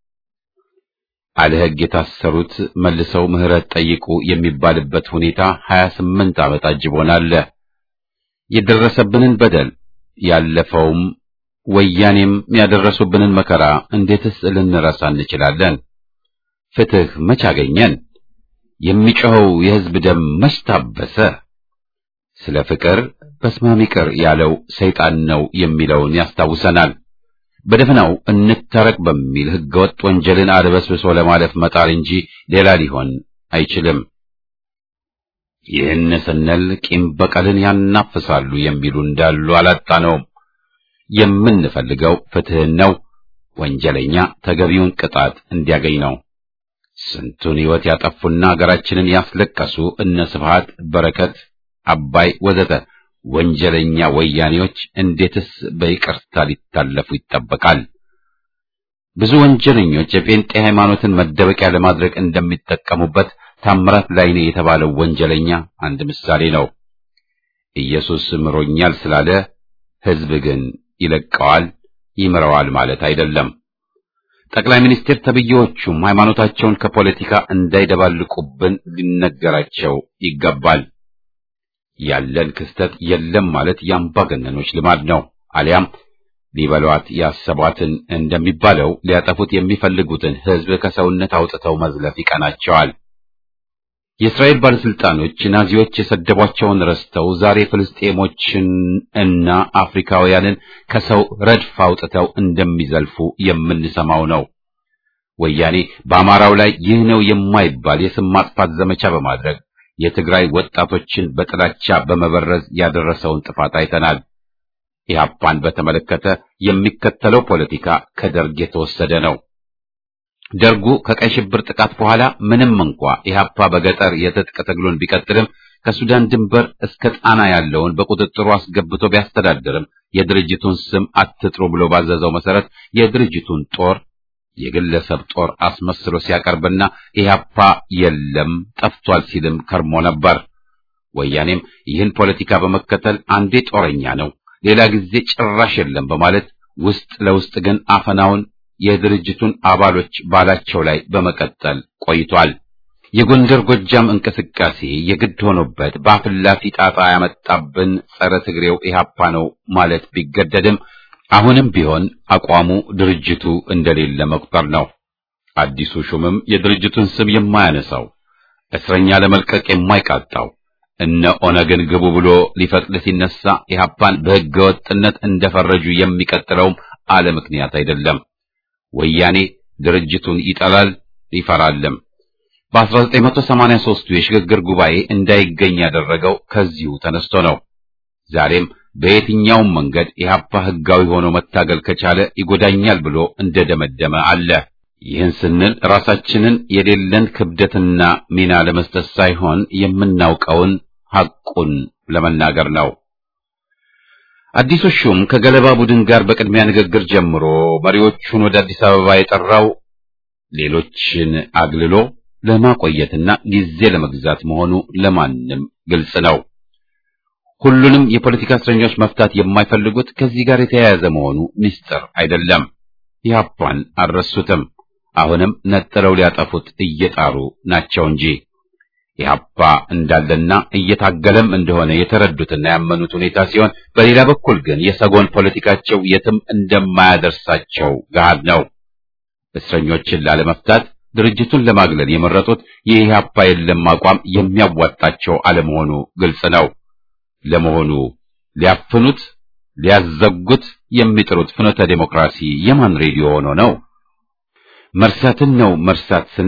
አለ ሕግ የታሰሩት መልሰው ምህረት ጠይቁ የሚባልበት ሁኔታ 28 ዓመት አጅቦናል። የደረሰብንን በደል ያለፈውም ወያኔም ያደረሱብንን መከራ እንዴትስ ልንረሳ እንችላለን? ፍትህ መች አገኘን? የሚጮኸው የሕዝብ ደም መች ታበሰ? ስለ ፍቅር በስማም ይቅር ያለው ሰይጣን ነው የሚለውን ያስታውሰናል። በደፈናው እንታረቅ በሚል ሕገወጥ ወንጀልን አድበስብሶ ለማለፍ መጣር እንጂ ሌላ ሊሆን አይችልም። ይህን ስንል ቂም በቀልን ያናፍሳሉ የሚሉ እንዳሉ አላጣነውም። የምንፈልገው ፍትህን ነው። ወንጀለኛ ተገቢውን ቅጣት እንዲያገኝ ነው። ስንቱን ሕይወት ያጠፉና አገራችንን ያስለቀሱ እነ ስብሃት፣ በረከት፣ አባይ ወዘተ ወንጀለኛ ወያኔዎች እንዴትስ በይቅርታ ሊታለፉ ይጠበቃል? ብዙ ወንጀለኞች የጴንጤ ሃይማኖትን መደበቂያ ለማድረግ እንደሚጠቀሙበት ታምራት ላይኔ የተባለው ወንጀለኛ አንድ ምሳሌ ነው። ኢየሱስ ምሮኛል ስላለ ሕዝብ ግን ይለቀዋል፣ ይምረዋል ማለት አይደለም። ጠቅላይ ሚኒስትር ተብዬዎቹም ሃይማኖታቸውን ከፖለቲካ እንዳይደባልቁብን ሊነገራቸው ይገባል። ያለን ክስተት የለም ማለት የአምባገነኖች ልማድ ነው። አሊያም ሊበሏት ያሰቧትን እንደሚባለው ሊያጠፉት የሚፈልጉትን ሕዝብ ከሰውነት አውጥተው መዝለፍ ይቀናቸዋል። የእስራኤል ባለስልጣኖች ናዚዎች የሰደቧቸውን ረስተው ዛሬ ፍልስጤሞችን እና አፍሪካውያንን ከሰው ረድፍ አውጥተው እንደሚዘልፉ የምንሰማው ነው። ወያኔ በአማራው ላይ ይህ ነው የማይባል የስም ማጥፋት ዘመቻ በማድረግ የትግራይ ወጣቶችን በጥላቻ በመበረዝ ያደረሰውን ጥፋት አይተናል። ኢህአፓን በተመለከተ የሚከተለው ፖለቲካ ከደርግ የተወሰደ ነው። ደርጉ ከቀይ ሽብር ጥቃት በኋላ ምንም እንኳ ኢህአፓ በገጠር የትጥቅ ትግሉን ቢቀጥልም ከሱዳን ድንበር እስከ ጣና ያለውን በቁጥጥሩ አስገብቶ ቢያስተዳድርም የድርጅቱን ስም አትጥሩ ብሎ ባዘዘው መሰረት የድርጅቱን ጦር የግለሰብ ጦር አስመስሎ ሲያቀርብና ኢህአፓ የለም ጠፍቷል ሲልም ከርሞ ነበር። ወያኔም ይህን ፖለቲካ በመከተል አንዴ ጦረኛ ነው፣ ሌላ ጊዜ ጭራሽ የለም በማለት ውስጥ ለውስጥ ግን አፈናውን የድርጅቱን አባሎች ባላቸው ላይ በመቀጠል ቆይቷል። የጎንደር ጎጃም እንቅስቃሴ የግድ ሆኖበት በአፍላፊ ጣጣ ያመጣብን ጸረ ትግሬው ኢህአፓ ነው ማለት ቢገደድም አሁንም ቢሆን አቋሙ ድርጅቱ እንደሌለ መቁጠር ነው። አዲሱ ሹምም የድርጅቱን ስም የማያነሳው እስረኛ ለመልቀቅ የማይቃጣው እነ ኦነግን ግቡ ብሎ ሊፈቅድ ሲነሳ ኢህአፓን በሕገ ወጥነት እንደፈረጁ የሚቀጥለውም አለ ምክንያት አይደለም። ወያኔ ድርጅቱን ይጠላል ይፈራልም። በ1983ቱ የሽግግር ጉባኤ እንዳይገኝ ያደረገው ከዚሁ ተነስቶ ነው። ዛሬም በየትኛውም መንገድ ኢህአፓ ህጋዊ ሆኖ መታገል ከቻለ ይጎዳኛል ብሎ እንደደመደመ አለ። ይህን ስንል ራሳችንን የሌለን ክብደትና ሚና ለመስጠት ሳይሆን የምናውቀውን ሐቁን ለመናገር ነው። አዲሱ ሹም ከገለባ ቡድን ጋር በቅድሚያ ንግግር ጀምሮ መሪዎቹን ወደ አዲስ አበባ የጠራው ሌሎችን አግልሎ ለማቆየትና ጊዜ ለመግዛት መሆኑ ለማንም ግልጽ ነው። ሁሉንም የፖለቲካ እስረኞች መፍታት የማይፈልጉት ከዚህ ጋር የተያያዘ መሆኑ ምስጢር አይደለም። ኢህአፓን አልረሱትም። አሁንም ነጥለው ሊያጠፉት እየጣሩ ናቸው እንጂ ኢህአፓ እንዳለና እየታገለም እንደሆነ የተረዱትና ያመኑት ሁኔታ ሲሆን፣ በሌላ በኩል ግን የሰጎን ፖለቲካቸው የትም እንደማያደርሳቸው ገሃድ ነው። እስረኞችን ላለመፍታት ድርጅቱን ለማግለል የመረጡት የኢህአፓ የለም አቋም የሚያዋጣቸው አለመሆኑ ግልጽ ነው። ለመሆኑ ሊያፍኑት ሊያዘጉት የሚጥሩት ፍኖተ ዴሞክራሲ የማን ሬዲዮ ሆኖ ነው? መርሳትን ነው መርሳት ስንል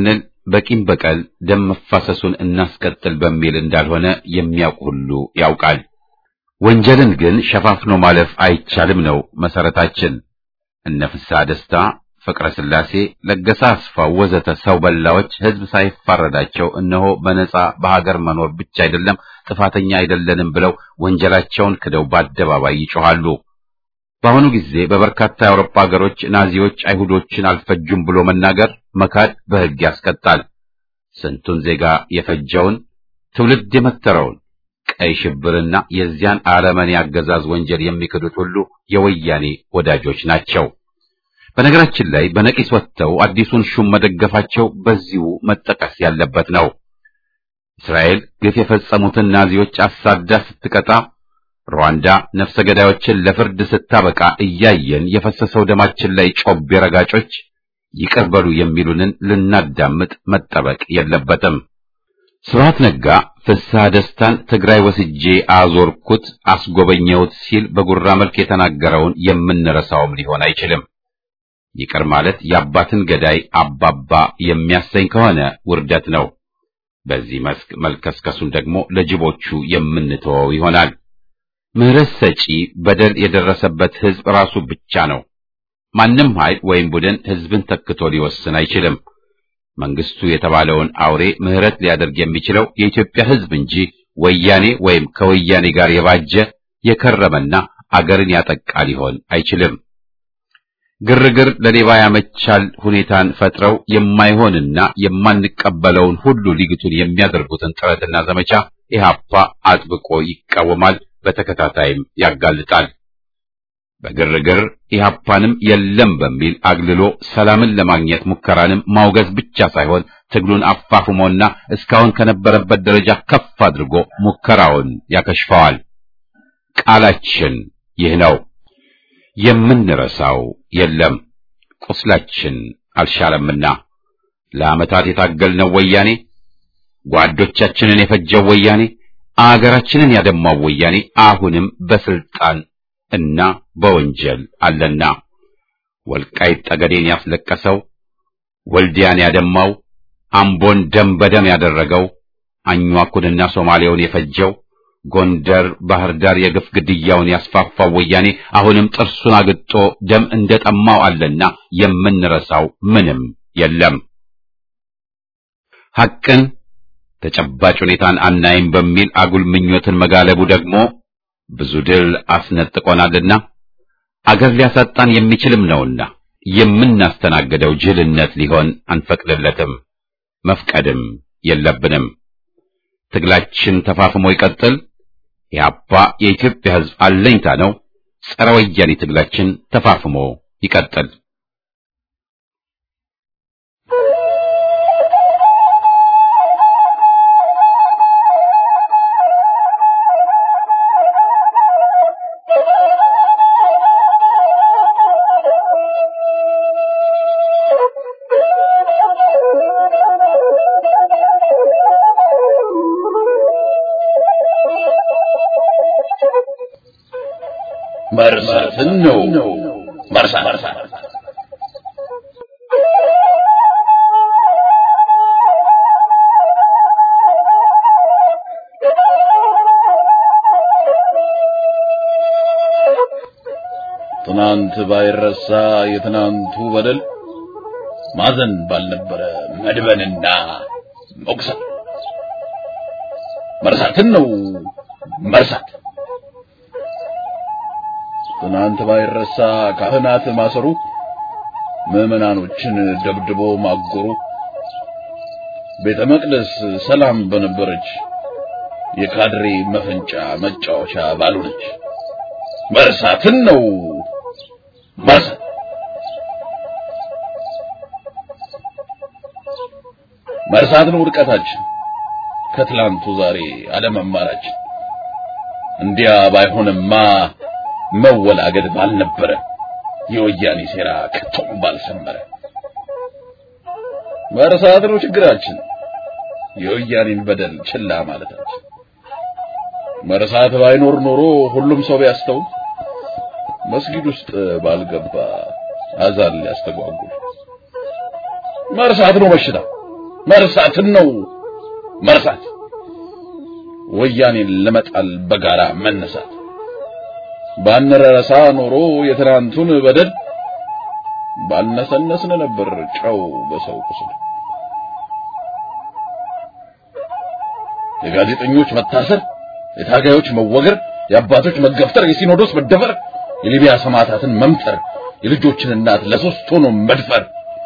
በቂም በቀል ደም መፋሰሱን እናስቀጥል በሚል እንዳልሆነ የሚያውቅ ሁሉ ያውቃል። ወንጀልን ግን ሸፋፍኖ ማለፍ አይቻልም ነው መሰረታችን። እነ ፍስሐ ደስታ፣ ፍቅረ ስላሴ፣ ለገሰ አስፋው ወዘተ ሰው በላዎች ህዝብ ሳይፋረዳቸው እነሆ በነጻ በሀገር መኖር ብቻ አይደለም ጥፋተኛ አይደለንም ብለው ወንጀላቸውን ክደው በአደባባይ ይጮኻሉ። በአሁኑ ጊዜ በበርካታ የአውሮፓ ሀገሮች ናዚዎች አይሁዶችን አልፈጁም ብሎ መናገር መካድ በሕግ ያስቀጣል። ስንቱን ዜጋ የፈጀውን ትውልድ የመተረውን ቀይ ሽብርና የዚያን አረመኔ አገዛዝ ወንጀል የሚክዱት ሁሉ የወያኔ ወዳጆች ናቸው። በነገራችን ላይ በነቂስ ወጥተው አዲሱን ሹም መደገፋቸው በዚሁ መጠቀስ ያለበት ነው። እስራኤል ግፍ የፈጸሙትን ናዚዎች አሳዳ ስትቀጣ ሩዋንዳ ነፍሰ ገዳዮችን ለፍርድ ስታበቃ እያየን የፈሰሰው ደማችን ላይ ጮቤ ረጋጮች ይቅር በሉ የሚሉንን ልናዳምጥ መጠበቅ የለበትም። ስብሐት ነጋ ፍስሐ ደስታን ትግራይ ወስጄ አዞርኩት አስጎበኘሁት ሲል በጉራ መልክ የተናገረውን የምንረሳውም ሊሆን አይችልም። ይቅር ማለት የአባትን ገዳይ አባባ የሚያሰኝ ከሆነ ውርደት ነው። በዚህ መስክ መልከስከሱን ደግሞ ለጅቦቹ የምንተወው ይሆናል። ምህረት ሰጪ በደል የደረሰበት ሕዝብ ራሱ ብቻ ነው። ማንም ኃይል ወይም ቡድን ሕዝብን ተክቶ ሊወስን አይችልም። መንግስቱ የተባለውን አውሬ ምህረት ሊያደርግ የሚችለው የኢትዮጵያ ሕዝብ እንጂ ወያኔ ወይም ከወያኔ ጋር የባጀ የከረመና አገርን ያጠቃ ሊሆን አይችልም። ግርግር ለሌባ ያመቻል ሁኔታን ፈጥረው የማይሆንና የማንቀበለውን ሁሉ ሊግቱን የሚያደርጉትን ጥረትና ዘመቻ ኢህአፓ አጥብቆ ይቃወማል፣ በተከታታይም ያጋልጣል። በግርግር ኢህአፓንም የለም በሚል አግልሎ ሰላምን ለማግኘት ሙከራንም ማውገዝ ብቻ ሳይሆን ትግሉን አፋፍሞና እስካሁን ከነበረበት ደረጃ ከፍ አድርጎ ሙከራውን ያከሽፈዋል። ቃላችን ይህ ነው። የምንረሳው የለም። ቁስላችን አልሻለምና ለዓመታት የታገልነው ወያኔ፣ ጓዶቻችንን የፈጀው ወያኔ፣ አገራችንን ያደማው ወያኔ አሁንም በስልጣን እና በወንጀል አለና ወልቃይት ጠገዴን ያስለቀሰው፣ ወልዲያን ያደማው፣ አምቦን ደም በደም ያደረገው፣ አኟኩንና ሶማሌውን የፈጀው ጎንደር፣ ባህር ዳር የግፍ ግድያውን ያስፋፋው ወያኔ አሁንም ጥርሱን አግጦ ደም እንደጠማው አለና የምንረሳው ምንም የለም። ሐቅን ተጨባጭ ሁኔታን አናይም በሚል አጉል ምኞትን መጋለቡ ደግሞ ብዙ ድል አስነጥቆናልና አገር ሊያሳጣን የሚችልም ነውና የምናስተናግደው ጅልነት ሊሆን አንፈቅድለትም፣ መፍቀድም የለብንም። ትግላችን ተፋፍሞ ይቀጥል። ኢህአፓ የኢትዮጵያ ሕዝብ አለኝታ ነው። ጸረ ወያኔ ትግላችን ተፋፍሞ ይቀጥል። መርሳትን ነው መርሳት ትናንት ባይረሳ የትናንቱ በደል ማዘን ባልነበረ መድበንና መቁሰል መርሳትን ነው መርሳት ትናንት ባይረሳ ካህናት ማሰሩ፣ ምዕመናኖችን ደብድቦ ማጎሩ፣ ቤተ መቅደስ ሰላም በነበረች የካድሬ መፈንጫ መጫወቻ ባልሆነች መርሳትን ነው መርሳት። መርሳት ነው ውድቀታችን፣ ከትላንቱ ዛሬ አለመማራችን። እንዲያ ባይሆንማ መወላገድ ባልነበረ የወያኔ ሴራ ከቶም ባልሰመረ። መርሳት ነው ችግራችን፣ የወያኔን በደል ችላ ማለታችን። መርሳት ባይኖር ኖሮ ሁሉም ሰው ቢያስተውል መስጊድ ውስጥ ባልገባ አዛን ሊያስተጓጉል። መርሳት ነው በሽታ፣ መርሳትን ነው መርሳት ወያኔን ለመጣል በጋራ መነሳት ባንረሳ ኖሮ የትናንቱን በደል ባልነሰነስን ነበር ጨው በሰው ቁስል። የጋዜጠኞች መታሰር፣ የታጋዮች መወገር፣ የአባቶች መገፍተር፣ የሲኖዶስ መደፈር፣ የሊቢያ ሰማዕታትን መምተር፣ የልጆችን እናት ለሶስት ሆኖ መድፈር፣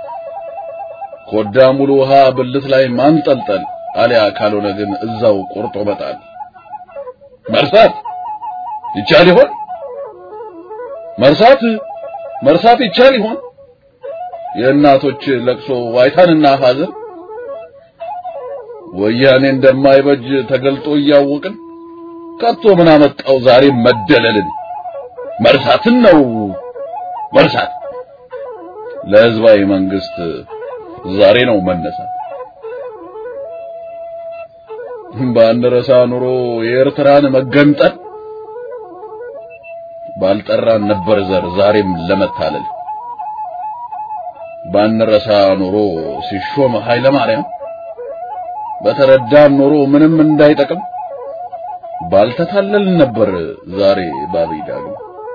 ኮዳ ሙሉ ውሃ ብልት ላይ ማንጠልጠል፣ አሊያ ካልሆነ ግን እዛው ቆርጦ መጣል። መርሳት ይቻል ይሆን? መርሳት መርሳት ይቻል ይሆን? የእናቶች ለቅሶ ዋይታንና ሐዘን ወያኔ እንደማይበጅ ተገልጦ እያወቅን ከቶ ምን አመጣው ዛሬ መደለልን? መርሳትን ነው መርሳት። ለህዝባዊ መንግስት ዛሬ ነው መነሳት። ባንረሳ ኑሮ የኤርትራን መገንጠል ባልጠራን ነበር ዘር ዛሬም ለመታለል ባንረሳ ኖሮ ሲሾም ኃይለ ማርያም በተረዳን ኖሮ ምንም እንዳይጠቅም ባልተታለል ነበር ዛሬ ባብይ ዳግም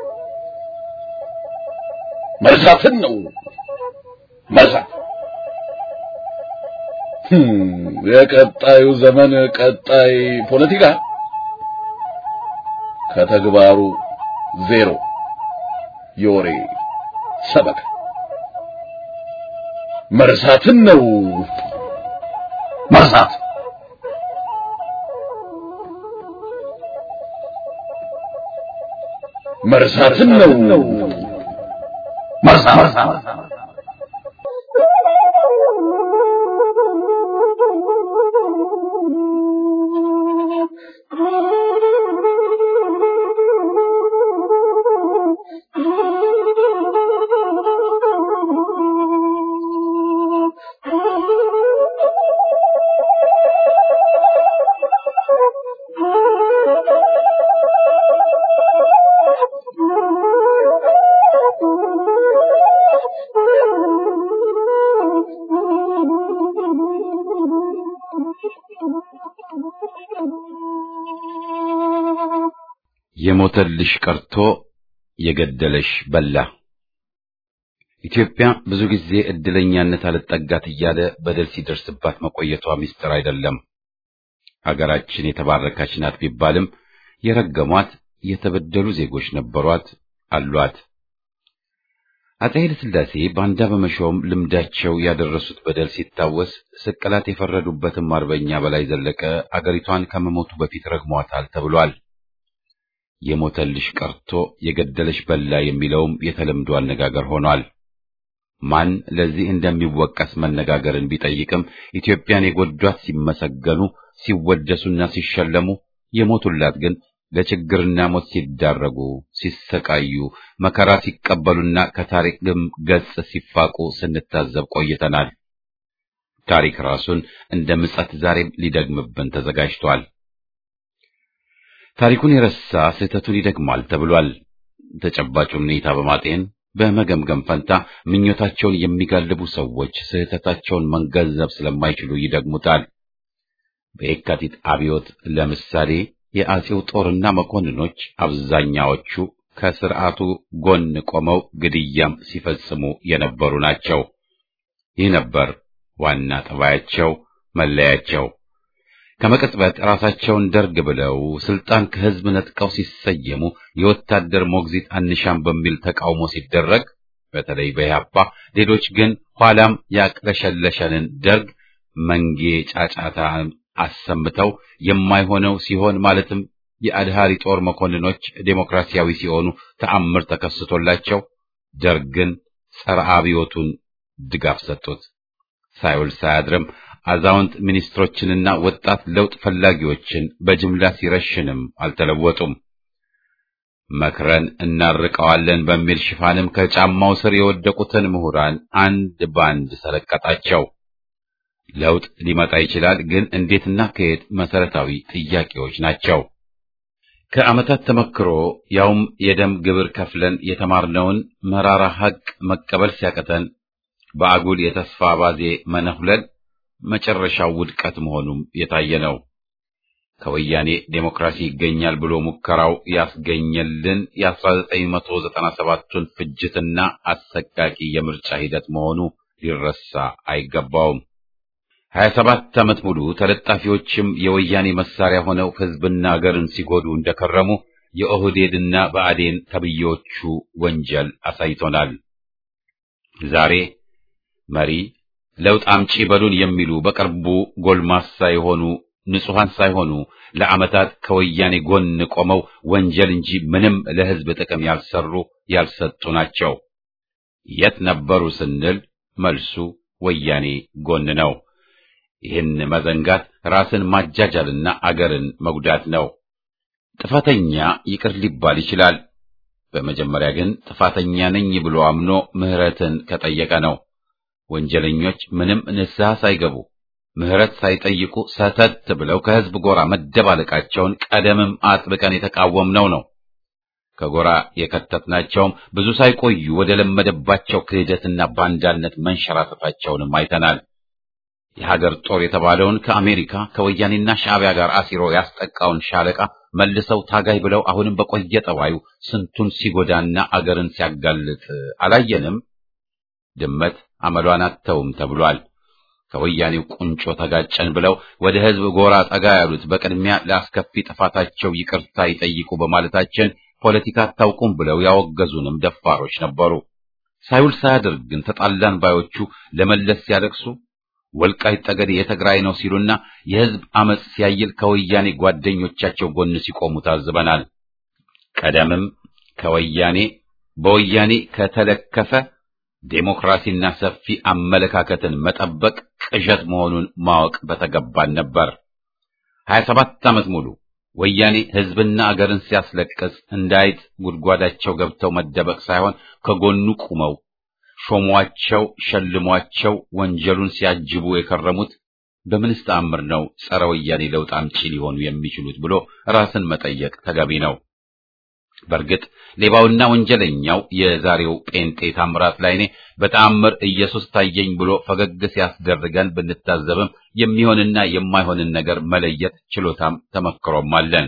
መርሳትን ነው መርሳት የቀጣዩ ዘመን ቀጣይ ፖለቲካ ከተግባሩ ዜሮ የወሬ ሰበካ መርሳትን ነው መርሳት መርሳትን ነው መርሳት የሞተልሽ ቀርቶ የገደለሽ በላ። ኢትዮጵያ ብዙ ጊዜ እድለኛነት አልጠጋት እያለ በደል ሲደርስባት መቆየቷ ምስጢር አይደለም። አገራችን የተባረከች ናት ቢባልም የረገሟት የተበደሉ ዜጎች ነበሯት አሏት። አፄ ኃይለ ሥላሴ ባንዳ በመሾም ልምዳቸው ያደረሱት በደል ሲታወስ ስቅላት የፈረዱበትም አርበኛ በላይ ዘለቀ አገሪቷን ከመሞቱ በፊት ረግሟታል ተብሏል። የሞተልሽ ቀርቶ የገደለሽ በላ የሚለውም የተለምዶ አነጋገር ሆኗል። ማን ለዚህ እንደሚወቀስ መነጋገርን ቢጠይቅም ኢትዮጵያን የጎዷት ሲመሰገኑ፣ ሲወደሱና ሲሸለሙ፣ የሞቱላት ግን ለችግርና ሞት ሲዳረጉ፣ ሲሰቃዩ፣ መከራ ሲቀበሉና ከታሪክም ገጽ ሲፋቁ ስንታዘብ ቆይተናል። ታሪክ ራሱን እንደ ምጸት ዛሬም ሊደግምብን ተዘጋጅቷል። ታሪኩን የረሳ ስህተቱን ይደግማል ተብሏል። ተጨባጩን ሁኔታ በማጤን በመገምገም ፈንታ ምኞታቸውን የሚጋልቡ ሰዎች ስህተታቸውን መገንዘብ ስለማይችሉ ይደግሙታል። በየካቲት አብዮት ለምሳሌ የአጼው ጦርና መኮንኖች አብዛኛዎቹ ከስርዓቱ ጎን ቆመው ግድያም ሲፈጽሙ የነበሩ ናቸው። ይህ ነበር ዋና ጠባያቸው፣ መለያቸው። ከመቅጽበት ራሳቸውን ደርግ ብለው ስልጣን ከህዝብ ነጥቀው ሲሰየሙ የወታደር ሞግዚት አንሻም በሚል ተቃውሞ ሲደረግ በተለይ በያፓ ሌሎች ግን ኋላም ያቅለሸለሸንን ደርግ መንጌ ጫጫታ አሰምተው የማይሆነው ሲሆን ማለትም የአድሃሪ ጦር መኮንኖች ዴሞክራሲያዊ ሲሆኑ ተአምር ተከስቶላቸው ደርግን ጸረ አብዮቱን ድጋፍ ሰጡት። ሳይውል ሳያድርም አዛውንት ሚኒስትሮችንና ወጣት ለውጥ ፈላጊዎችን በጅምላ ሲረሽንም አልተለወጡም። መክረን እናርቀዋለን በሚል ሽፋንም ከጫማው ስር የወደቁትን ምሁራን አንድ ባንድ ሰለቀጣቸው። ለውጥ ሊመጣ ይችላል፣ ግን እንዴትና ከየት መሰረታዊ ጥያቄዎች ናቸው። ከዓመታት ተመክሮ ያውም የደም ግብር ከፍለን የተማርነውን መራራ ሐቅ መቀበል ሲያቀተን በአጉል የተስፋ ባዜ መነሁለል መጨረሻው ውድቀት መሆኑም የታየ ነው። ከወያኔ ዴሞክራሲ ይገኛል ብሎ ሙከራው ያስገኘልን የ1997ቱን ፍጅትና አሰቃቂ የምርጫ ሂደት መሆኑ ሊረሳ አይገባውም። 27 ዓመት ሙሉ ተለጣፊዎችም የወያኔ መሳሪያ ሆነው ሕዝብና አገርን ሲጎዱ እንደከረሙ የኦህዴድና ብአዴን ተብዬዎቹ ወንጀል አሳይቶናል። ዛሬ መሪ ለውጥ አምጪ በሉን የሚሉ በቅርቡ ጎልማሳ የሆኑ ንጹሐን ሳይሆኑ ለዓመታት ከወያኔ ጎን ቆመው ወንጀል እንጂ ምንም ለሕዝብ ጥቅም ያልሰሩ ያልሰጡ ናቸው። የት ነበሩ ስንል መልሱ ወያኔ ጎን ነው። ይህን መዘንጋት ራስን ማጃጃልና አገርን መጉዳት ነው። ጥፋተኛ ይቅር ሊባል ይችላል። በመጀመሪያ ግን ጥፋተኛ ነኝ ብሎ አምኖ ምሕረትን ከጠየቀ ነው። ወንጀለኞች ምንም ንስሐ ሳይገቡ ምሕረት ሳይጠይቁ ሰተት ብለው ከሕዝብ ጎራ መደባለቃቸውን ቀደምም አጥብቀን የተቃወምነው ነው። ከጎራ የከተትናቸውም ብዙ ሳይቆዩ ወደ ለመደባቸው ክህደትና ባንዳነት መንሸራተታቸውንም አይተናል። የሀገር ጦር የተባለውን ከአሜሪካ ከወያኔና ሻዕቢያ ጋር አሲሮ ያስጠቃውን ሻለቃ መልሰው ታጋይ ብለው አሁንም በቆየ ጠባዩ ስንቱን ሲጎዳና አገርን ሲያጋልጥ አላየንም? ድመት አመሏን አተውም ተብሏል። ከወያኔው ቁንጮ ተጋጨን ብለው ወደ ሕዝብ ጎራ ጠጋ ያሉት በቅድሚያ ለአስከፊ ጥፋታቸው ይቅርታ ይጠይቁ በማለታችን ፖለቲካ አታውቁም ብለው ያወገዙንም ደፋሮች ነበሩ። ሳይውል ሳያድር ግን ተጣላን ባዮቹ ለመለስ ሲያለቅሱ ወልቃይት ጠገዴ የትግራይ ነው ሲሉና የሕዝብ አመጽ ሲያይል ከወያኔ ጓደኞቻቸው ጎን ሲቆሙ ታዝበናል። ቀደምም ከወያኔ በወያኔ ከተለከፈ ዴሞክራሲና ሰፊ አመለካከትን መጠበቅ ቅዠት መሆኑን ማወቅ በተገባን ነበር። ሀያ ሰባት ዓመት ሙሉ ወያኔ ሕዝብና አገርን ሲያስለቅስ እንዳይጥ ጉድጓዳቸው ገብተው መደበቅ ሳይሆን ከጎኑ ቁመው ሾሟቸው፣ ሸልሟቸው ወንጀሉን ሲያጅቡ የከረሙት በምንስ ተአምር ነው ጸረ ወያኔ ለውጥ አምጪ ሊሆኑ የሚችሉት ብሎ ራስን መጠየቅ ተገቢ ነው። በእርግጥ ሌባውና ወንጀለኛው የዛሬው ጴንጤ ታምራት ላይኔ በተአምር ኢየሱስ ታየኝ ብሎ ፈገግ ሲያስደርገን ብንታዘብም የሚሆንና የማይሆንን ነገር መለየት ችሎታም ተመክሮም አለን።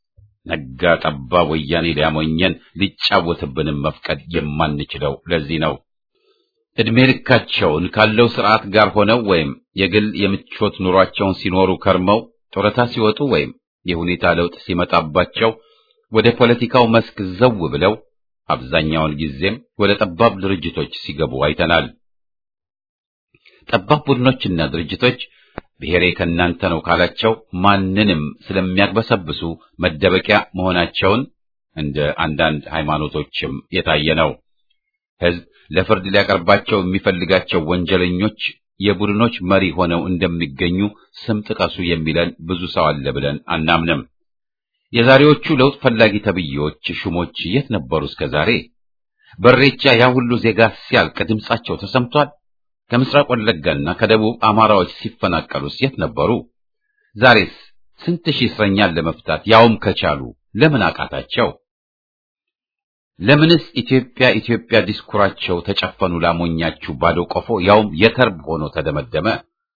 ነጋ ጠባ ወያኔ ሊያሞኘን ሊጫወትብንም መፍቀድ የማንችለው ለዚህ ነው። ዕድሜ ልካቸውን ካለው ስርዓት ጋር ሆነው ወይም የግል የምቾት ኑሯቸውን ሲኖሩ ከርመው ጡረታ ሲወጡ ወይም የሁኔታ ለውጥ ሲመጣባቸው ወደ ፖለቲካው መስክ ዘው ብለው አብዛኛውን ጊዜም ወደ ጠባብ ድርጅቶች ሲገቡ አይተናል። ጠባብ ቡድኖችና ድርጅቶች ብሔሬ ከእናንተ ነው ካላቸው ማንንም ስለሚያግበሰብሱ መደበቂያ መሆናቸውን እንደ አንዳንድ ሃይማኖቶችም የታየ ነው። ሕዝብ ለፍርድ ሊያቀርባቸው የሚፈልጋቸው ወንጀለኞች የቡድኖች መሪ ሆነው እንደሚገኙ ስም ጥቀሱ የሚለን ብዙ ሰው አለ ብለን አናምንም። የዛሬዎቹ ለውጥ ፈላጊ ተብዬዎች ሹሞች የት ነበሩ እስከ ዛሬ? በሬቻ ያ ሁሉ ዜጋ ሲያልቅ ድምጻቸው ተሰምቷል? ከምስራቅ ወለጋና ከደቡብ አማራዎች ሲፈናቀሉስ የት ነበሩ? ዛሬስ ስንት ሺህ እስረኛን ለመፍታት ያውም ከቻሉ ለምን አቃታቸው? ለምንስ ኢትዮጵያ ኢትዮጵያ ዲስኩራቸው ተጨፈኑ ላሞኛችሁ ባዶ ቆፎ ያውም የተርብ ሆኖ ተደመደመ?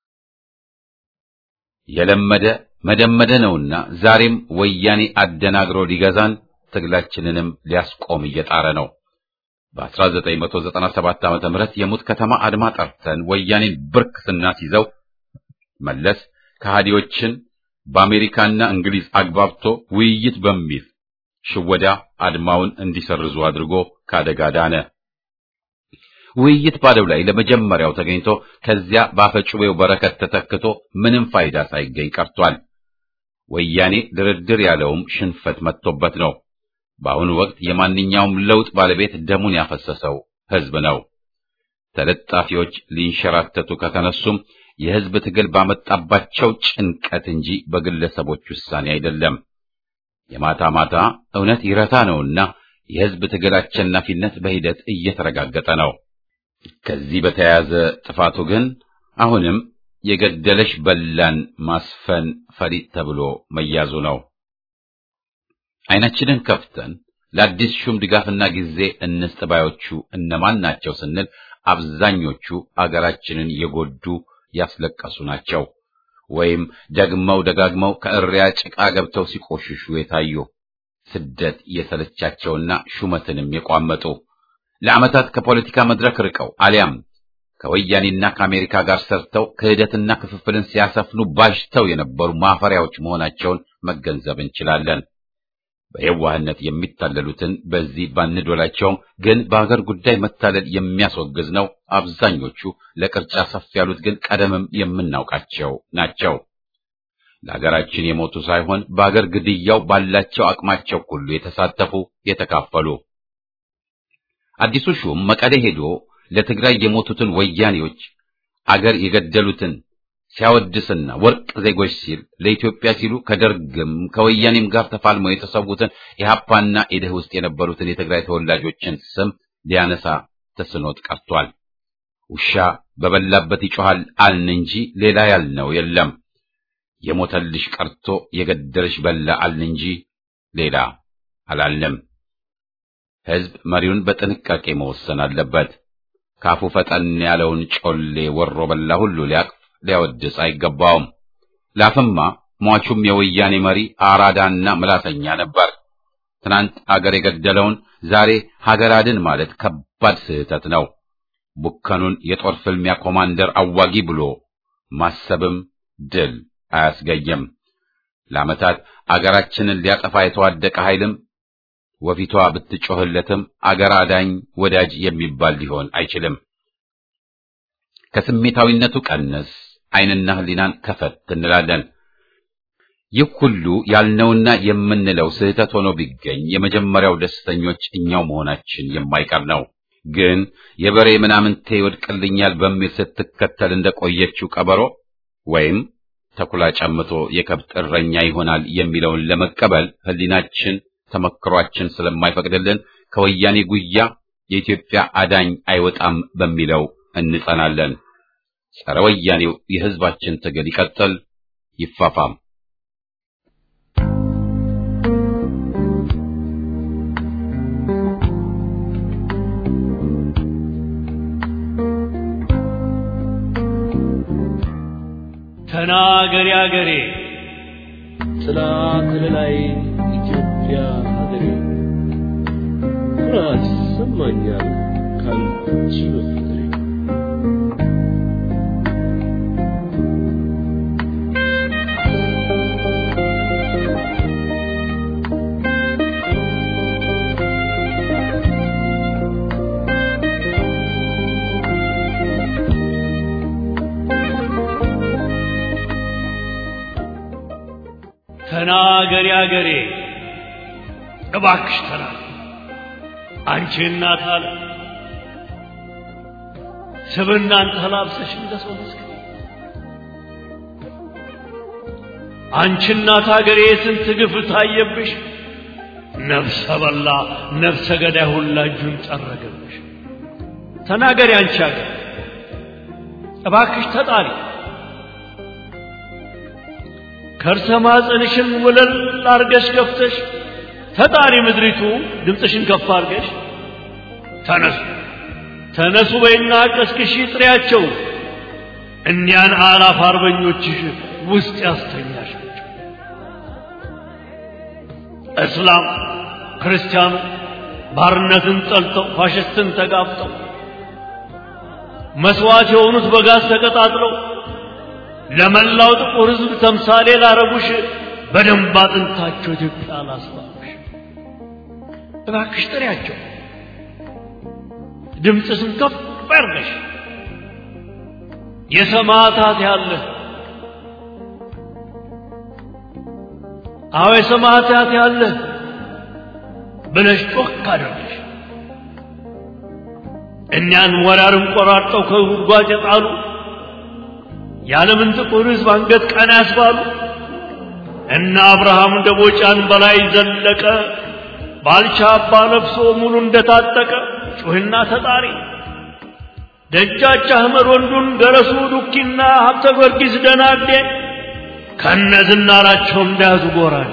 የለመደ መደመደ ነውና ዛሬም ወያኔ አደናግሮ ሊገዛን ትግላችንንም ሊያስቆም እየጣረ ነው። በ1997 ዓመተ ምህረት የሙት ከተማ አድማ ጠርተን ወያኔን ብርክ ስናስይዘው መለስ ከሃዲዎችን በአሜሪካና እንግሊዝ አግባብቶ ውይይት በሚል ሽወዳ አድማውን እንዲሰርዙ አድርጎ ካደጋ ዳነ። ውይይት ባለው ላይ ለመጀመሪያው ተገኝቶ ከዚያ ባፈጩቤው በረከት ተተክቶ ምንም ፋይዳ ሳይገኝ ቀርቷል። ወያኔ ድርድር ያለውም ሽንፈት መጥቶበት ነው። በአሁኑ ወቅት የማንኛውም ለውጥ ባለቤት ደሙን ያፈሰሰው ሕዝብ ነው። ተለጣፊዎች ሊንሸራተቱ ከተነሱም የሕዝብ ትግል ባመጣባቸው ጭንቀት እንጂ በግለሰቦች ውሳኔ አይደለም። የማታ ማታ እውነት ይረታ ነውና የሕዝብ ትግል አሸናፊነት በሂደት እየተረጋገጠ ነው። ከዚህ በተያያዘ ጥፋቱ ግን አሁንም የገደለሽ በላን ማስፈን ፈሊጥ ተብሎ መያዙ ነው። ዓይናችንን ከፍተን ለአዲስ ሹም ድጋፍና ጊዜ እንስጥ ባዮቹ እነማን ናቸው ስንል አብዛኞቹ አገራችንን የጎዱ ያስለቀሱ ናቸው። ወይም ደግመው ደጋግመው ከእሪያ ጭቃ ገብተው ሲቆሽሹ የታዩ ስደት የሰለቻቸውና ሹመትንም የቋመጡ ለዓመታት ከፖለቲካ መድረክ ርቀው አሊያም ከወያኔና ከአሜሪካ ጋር ሰርተው ክህደትና ክፍፍልን ሲያሰፍኑ ባሽተው የነበሩ ማፈሪያዎች መሆናቸውን መገንዘብ እንችላለን። በየዋህነት የሚታለሉትን በዚህ ባንዶላቸውም ግን በሀገር ጉዳይ መታለል የሚያስወግዝ ነው። አብዛኞቹ ለቅርጫ ሰፍ ያሉት ግን ቀደምም የምናውቃቸው ናቸው። ለሀገራችን የሞቱ ሳይሆን በሀገር ግድያው ባላቸው አቅማቸው ሁሉ የተሳተፉ የተካፈሉ። አዲሱ ሹም መቀሌ ሄዶ ለትግራይ የሞቱትን ወያኔዎች አገር የገደሉትን ሲያወድስና ወርቅ ዜጎች ሲል ለኢትዮጵያ ሲሉ ከደርግም ከወያኔም ጋር ተፋልመው የተሰዉትን የሀፓና ኢድህ ውስጥ የነበሩትን የትግራይ ተወላጆችን ስም ሊያነሳ ተስኖት ቀርቷል። ውሻ በበላበት ይጮሃል አልን እንጂ ሌላ ያልነው የለም። የሞተልሽ ቀርቶ የገደልሽ በላ አልን እንጂ ሌላ አላልንም። ሕዝብ መሪውን በጥንቃቄ መወሰን አለበት። ካፉ ፈጠን ያለውን ጮሌ ወሮ በላ ሁሉ ሊያቅፍ ሊያወድስ አይገባውም። ላፍማ ሟቹም የወያኔ መሪ አራዳና ምላሰኛ ነበር። ትናንት አገር የገደለውን ዛሬ ሀገር አድን ማለት ከባድ ስህተት ነው። ቡከኑን የጦር ፍልሚያ ኮማንደር አዋጊ ብሎ ማሰብም ድል አያስገኝም። ለዓመታት አገራችንን ሊያጠፋ የተዋደቀ ኃይልም ወፊቷ ብትጮህለትም አገር አዳኝ ወዳጅ የሚባል ሊሆን አይችልም። ከስሜታዊነቱ ቀነስ ዓይንና ሕሊናን ከፈት እንላለን። ይህ ሁሉ ያልነውና የምንለው ስህተት ሆኖ ቢገኝ የመጀመሪያው ደስተኞች እኛው መሆናችን የማይቀር ነው። ግን የበሬ ምናምንቴ ይወድቅልኛል በሚል ስትከተል እንደቆየችው ቀበሮ ወይም ተኩላ ጨምቶ የከብት እረኛ ይሆናል የሚለውን ለመቀበል ሕሊናችን ተመክሯችን ስለማይፈቅድልን ከወያኔ ጉያ የኢትዮጵያ አዳኝ አይወጣም በሚለው እንጸናለን። ጸረ ወያኔው የሕዝባችን ትግል ይቀጥል፣ ይፋፋም። ተናገሪ አገሬ ጥላ ከለላይ ኢትዮጵያ ሀገሬ ኩራት ይሰማኛል ካንቺ በፍቅሬ ተናገሪ አገሬ እባክሽ ተናገሪ አንቺ እናት አለ ስብናን ተላብሰሽ እንደ ሰው መስክ አንቺ እናት አገሬ ስንት ግፍ ታየብሽ ነፍሰ በላ ነፍሰ ገዳይ ሁላ እጁን ጠረገብሽ ተናገሪ አንቺ አገር እባክሽ ተጣሪ ከርሰ ማፀንሽን ወለል አርገሽ ከፍተሽ ተጣሪ ምድሪቱ ድምፅሽን ከፍ አርገሽ ተነሱ ተነሱ በይና ቀስቅሺ ጥሪያቸው እኒያን አላፍ አርበኞችሽ ውስጥ ያስተኛሻቸው እስላም ክርስቲያኑ ባርነትን ጠልተው ፋሽስትን ተጋፍጠው መስዋዕት የሆኑት በጋዝ ተቀጣጥለው ለመላው ጥቁር ሕዝብ ተምሳሌ ላረጉሽ በደንብ አጥንታቸው ኢትዮጵያ ላስባሉሽ እባክሽ ጥሪያቸው፣ ድምፅሽን ከፍ አድርገሽ የሰማዕታት ያለ አዎ የሰማዕታት ያለ ብለሽ ጮክ አድርገሽ እኛን ወራርን ቆራርጠው ከጉድጓድ የጣሉ የዓለምን ጥቁር ሕዝብ አንገት ቀና ያስባሉ እና አብርሃም ደቦጫን በላይ ዘለቀ ባልቻ አባ ነፍሶ ሙሉ እንደታጠቀ ጩህና ተጣሪ ደጃች አህመድ ወንዱን ገረሱ ዱኪና ሀብተ ጊዮርጊስ ደናዴ ከነ ዝናራቸው እንዳያዙ ጎራል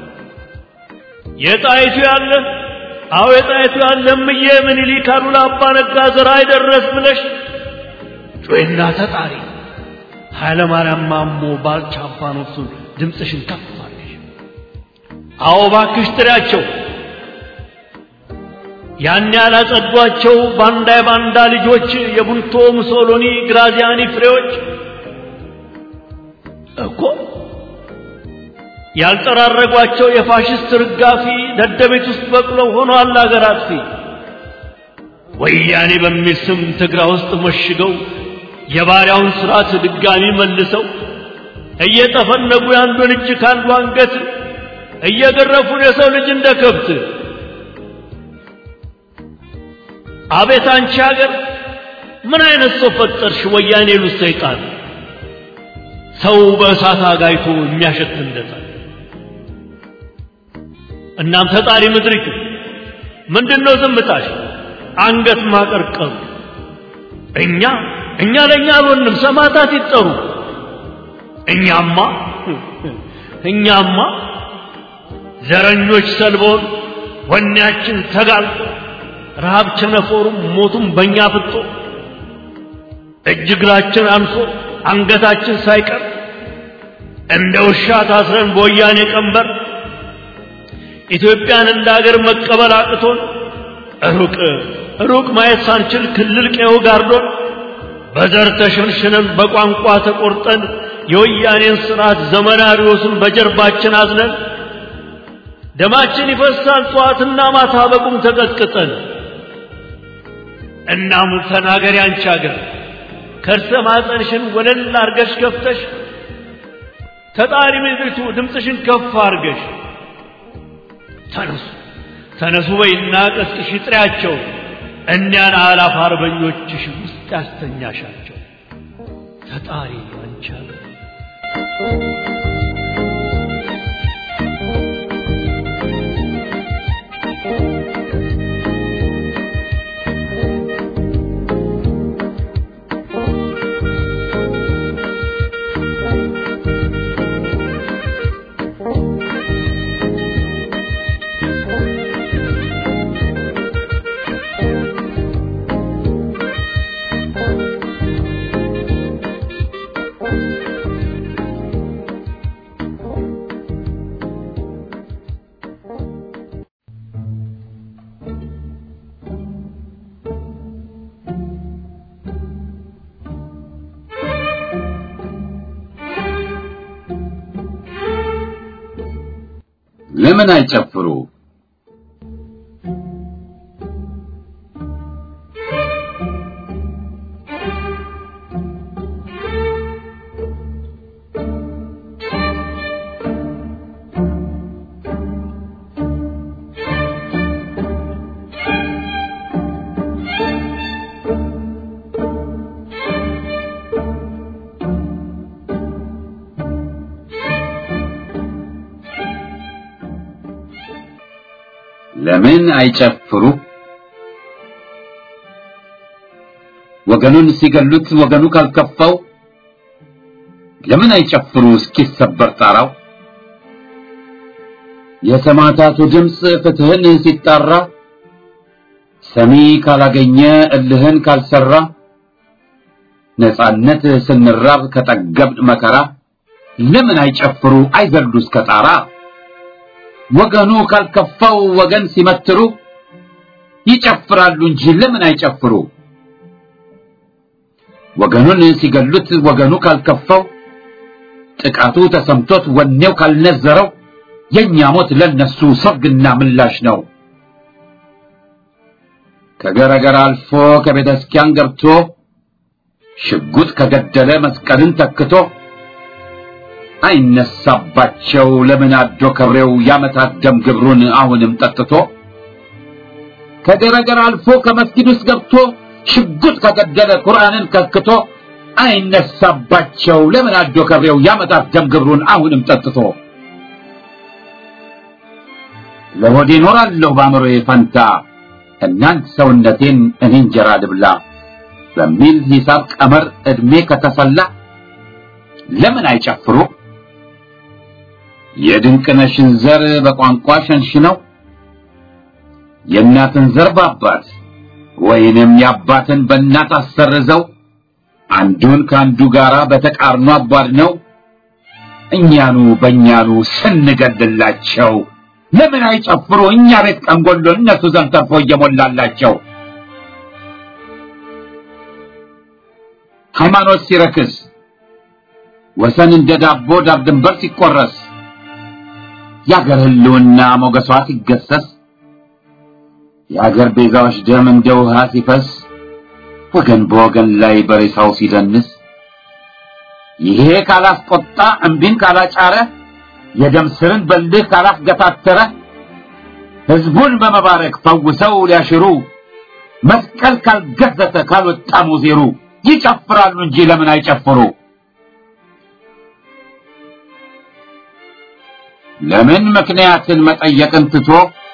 የጣይቱ ያለ አዎ የጣይቱ ያለ እምዬ ምኒልክ አሉላ አባ ነጋ ዘራ አይደረስ ብለሽ ጩህና ተጣሪ ኃይለ ማርያም ማሞ ባልቻ አባኖሱን ድምፅሽን ከፍ አድርገሽ አዎ እባክሽ ጥሪያቸው ያን ያላጸዷቸው ባንዳ የባንዳ ልጆች የቡንቶ ሙሶሎኒ ግራዚያኒ ፍሬዎች እኮ ያልጠራረጓቸው የፋሽስት ርጋፊ ደደቤት ውስጥ በቅለው ሆኗል አገር አጥፊ ወያኔ በሚል ስም ትግራ ውስጥ መሽገው የባሪያውን ስርዓት ድጋሚ መልሰው እየጠፈነጉ የአንዱን እጅ ከአንዱ አንገት እየገረፉን የሰው ልጅ እንደ ከብት አቤት አንቺ ሀገር ምን አይነት ሰው ፈጠርሽ? ወያኔ ሉት ሰይጣን ሰው በእሳት አጋይቶ የሚያሸት እንደታል። እናም ተጣሪ ምድሪቱ ምንድነው ዝምታሽ? አንገት ማቀርቀሩ እኛ እኛ ለእኛ አልሆንም፣ ሰማዕታት ይጠሩ። እኛማ እኛማ ዘረኞች ሰልቦን ወኔያችን ተጋልጦ ረሃብ ቸነፈሩም ሞቱም በእኛ ፍጦ እጅ እግራችን አንሶ አንገታችን ሳይቀር እንደ ውሻ ታስረን በወያኔ ቀንበር ኢትዮጵያን እንደ አገር መቀበል አቅቶን ሩቅ ሩቅ ማየት ሳንችል ክልል ቀዬው ጋርዶን በዘር ተሸንሽነን በቋንቋ ተቆርጠን የወያኔን ስርዓት ዘመናሪዎሱን በጀርባችን አዝነን ደማችን ይፈሳል ጠዋትና ማታ በቁም ተቀጥቅጠን እናም ተናገሪ አንቺ አገር ከርሰ ማፀንሽን ወለል አርገሽ ከፍተሽ ተጣሪ ምድሪቱ ድምፅሽን ከፍ አርገሽ ተነሱ ተነሱ በይና ቀስቅሽ ጥሪያቸው እኒያን አላፍ አርበኞችሽ ውስጥ ያስተኛሻቸው ተጣሪ አንቺ አገር ለምን አይጨፍሩ? ለምን አይጨፍሩ? ወገኑን ሲገሉት ወገኑ ካልከፋው ለምን አይጨፍሩ እስኪሰበር ጣራው? የሰማዕታቱ ድምፅ ፍትህን ሲጣራ ሰሚ ካላገኘ እልህን ካልሰራ ነጻነት ስንራብ ከጠገብን መከራ ለምን አይጨፍሩ አይዘሉ እስከ ጣራ? ወገኑ ካልከፋው ወገን ሲመትሩ ይጨፍራሉ እንጂ ለምን አይጨፍሩ? ወገኑን ሲገሉት ወገኑ ካልከፋው ጥቃቱ ተሰምቶት ወኔው ካልነዘረው የኛ ሞት ለነሱ ሰርግና ምላሽ ነው። ከገረገር አልፎ ከቤተ ክርስቲያን ገብቶ ሽጉጥ ከገደለ መስቀልን ተክቶ አይነሳባቸው ለምን አዶ ከብሬው ያመታት ደም ግብሩን አሁንም ጠጥቶ ከገረገር አልፎ ከመስጊድ ውስጥ ገብቶ ሽጉጥ ከገደለ ቁርአንን ከክቶ አይነሳባቸው ለምን አዶ ከብሬው ያመታት ደም ግብሩን አሁንም ጠጥቶ ለሆዴ እኖራለሁ በአእምሮዬ ፈንታ እናንት ሰውነቴን እኔ እንጀራ ልብላ በሚል ሂሳብ ቀመር ዕድሜ ከተሰላ ለምን አይጨፍሩ? የድንቅነሽን ዘር በቋንቋ ሸንሽነው የእናትን ዘር በአባት ወይንም የአባትን በእናት አሰርዘው አንዱን ከአንዱ ጋር በተቃርኖ አቧድ ነው እኛኑ በእኛኑ ስንገድላቸው ለምን አይጨፍሩ እኛ ቤት ቀንጎሎ እነሱ ዘንድ ተርፎ እየሞላላቸው ሃይማኖት ሲረክስ ወሰን እንደ ዳቦ ዳር ድንበር ሲቆረስ የአገር ህልውና ሞገሷ ሲገሰስ የአገር ቤዛዎች ደም እንደ ውሃ ሲፈስ ወገን በወገን ላይ በሬሳው ሲደንስ ይሄ ካላስቆጣ እምቢን ካላጫረ የደም ስርን በልህ ካላስገታተረ ህዝቡን በመባረክ ፈውሰው ሊያሽሩ መስቀል ካልገዘተ ካልወጣ ሙዜሩ ይጨፍራሉ እንጂ ለምን አይጨፍሩ? ለምን ምክንያትን መጠየቅን ትቶ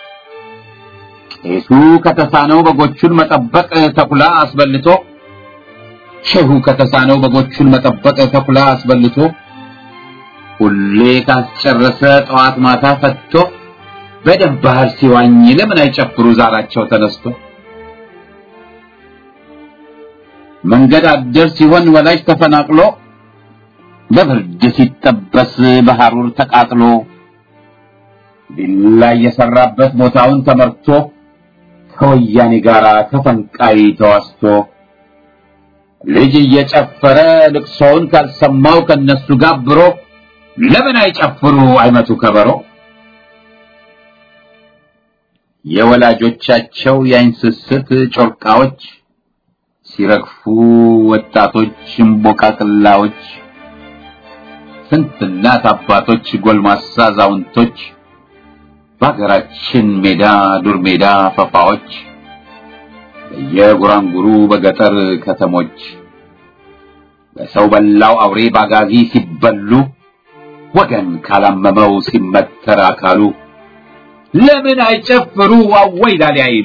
ቄሱ ከተሳነው በጎቹን መጠበቅ ተኩላ አስበልቶ ሼሁ ከተሳነው በጎቹን መጠበቅ ተኩላ አስበልቶ ሁሌ ካስጨረሰ ጠዋት ማታ ፈትቶ በደም ባህር ሲዋኝ ለምን አይጨፍሩ ዛራቸው ተነስቶ መንገድ አደር ሲሆን ወላጅ ተፈናቅሎ በብርድ ሲጠበስ በሐሩር ተቃጥሎ ቢላ የሰራበት ቦታውን ተመርቶ ከወያኔ ጋር ከፈንቃይ ተዋስቶ ልጅ እየጨፈረ ልቅሶውን ካልሰማው ከነሱ ጋብሮ ለምን አይጨፍሩ አይመቱ ከበሮ የወላጆቻቸው የአይን ስስት ጮርቃዎች ሲረግፉ ወጣቶች እምቦቃቅላዎች ስንት እናት አባቶች ጎልማሳ አዛውንቶች በሀገራችን ሜዳ ዱር ሜዳ ፈፋዎች በየጉራንጉሩ በገጠር ከተሞች በሰው በላው አውሬ ባጋዚ ሲበሉ ወገን ካላመመው ሲመተር አካሉ ለምን አይጨፍሩ አወይ ላሊ አይሉ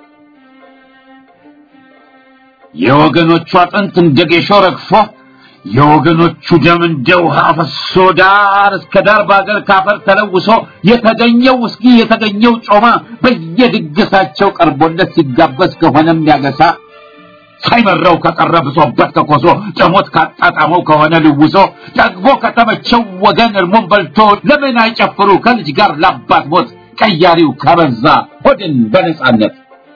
የወገኖቹ አጥንት እንደ ጌሾ ረግፎ የወገኖቹ ደም እንደ ውሃ ፈሶ ዳር እስከ ዳር በአገር ካፈር ተለውሶ የተገኘው ውስኪ የተገኘው ጮማ በየድግሳቸው ቀርቦለት ሲጋበዝ ከሆነም ያገሳ ሳይመረው ከቀረ ብሶበት ከኮሶ ጨሞት ካጣጣመው ከሆነ ልውሶ ጠግቦ ከተመቸው ወገን እርሞን በልቶ ለምን አይጨፍሩ ከልጅ ጋር ላባት ሞት ቀያሪው ከበዛ ሆድን በነጻነት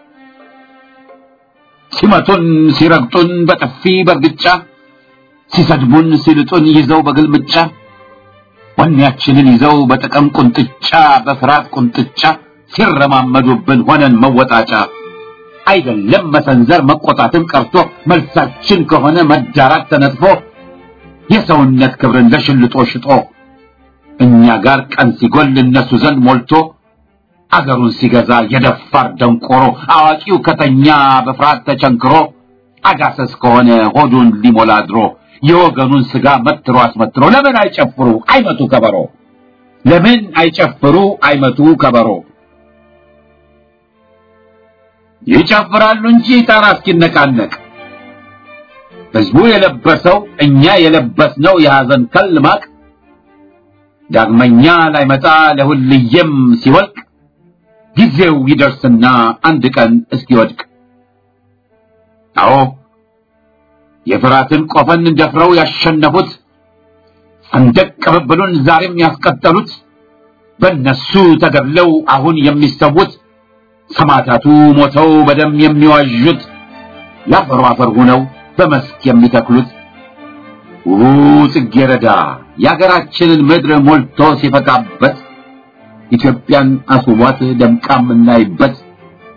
ሲመቱን ሲረግጡን በጥፊ በርግጫ ሲሰድቡን ሲልጡን ይዘው በግልምጫ ወኔያችንን ይዘው በጥቅም ቁንጥጫ በፍርሃት ቁንጥጫ ሲረማመዱብን ሆነን መወጣጫ አይደለም መሰንዘር መቆጣትን ቀርቶ መልሳችን ከሆነ መዳራት ተነጥፎ የሰውነት ክብርን ለሽልጦ ሽጦ እኛ ጋር ቀን ሲጎል እነሱ ዘንድ ሞልቶ አገሩን ሲገዛ የደፋር ደንቆሮ አዋቂው ከተኛ በፍርሃት ተቸንክሮ አጋሰስ ከሆነ ሆዱን ሊሞላ ድሮ የወገኑን ስጋ መትሮ አስመትሮ ለምን አይጨፍሩ አይመቱ ከበሮ ለምን አይጨፍሩ አይመቱ ከበሮ ይጨፍራሉ እንጂ ጣራ እስኪነቃነቅ ህዝቡ የለበሰው እኛ የለበስነው የሐዘን ከል ማቅ ዳግመኛ ላይመጣ ለሁልየም ሲወልቅ ጊዜው ይደርስና አንድ ቀን እስኪወድቅ አዎ የፍራትን ቆፈን ደፍረው ያሸነፉት ሰንደቅ ቅብብሉን ዛሬም ያስቀጠሉት በእነሱ ተገድለው አሁን የሚሰዉት ሰማዕታቱ ሞተው በደም የሚዋዡት ለአፈሩ አፈር ሆነው በመስክ የሚተክሉት ውቡ ጽጌረዳ የአገራችንን ምድር ሞልቶ ሲፈካበት ኢትዮጵያን አስውቧት ደምቃ የምናይበት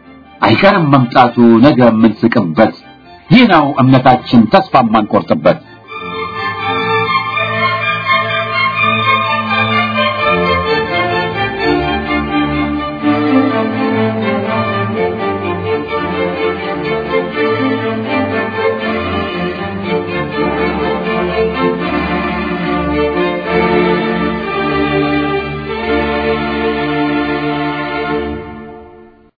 አይቀርም መምጣቱ ነገ የምንስቅበት ይህ ነው እምነታችን ተስፋ የማንቆርጥበት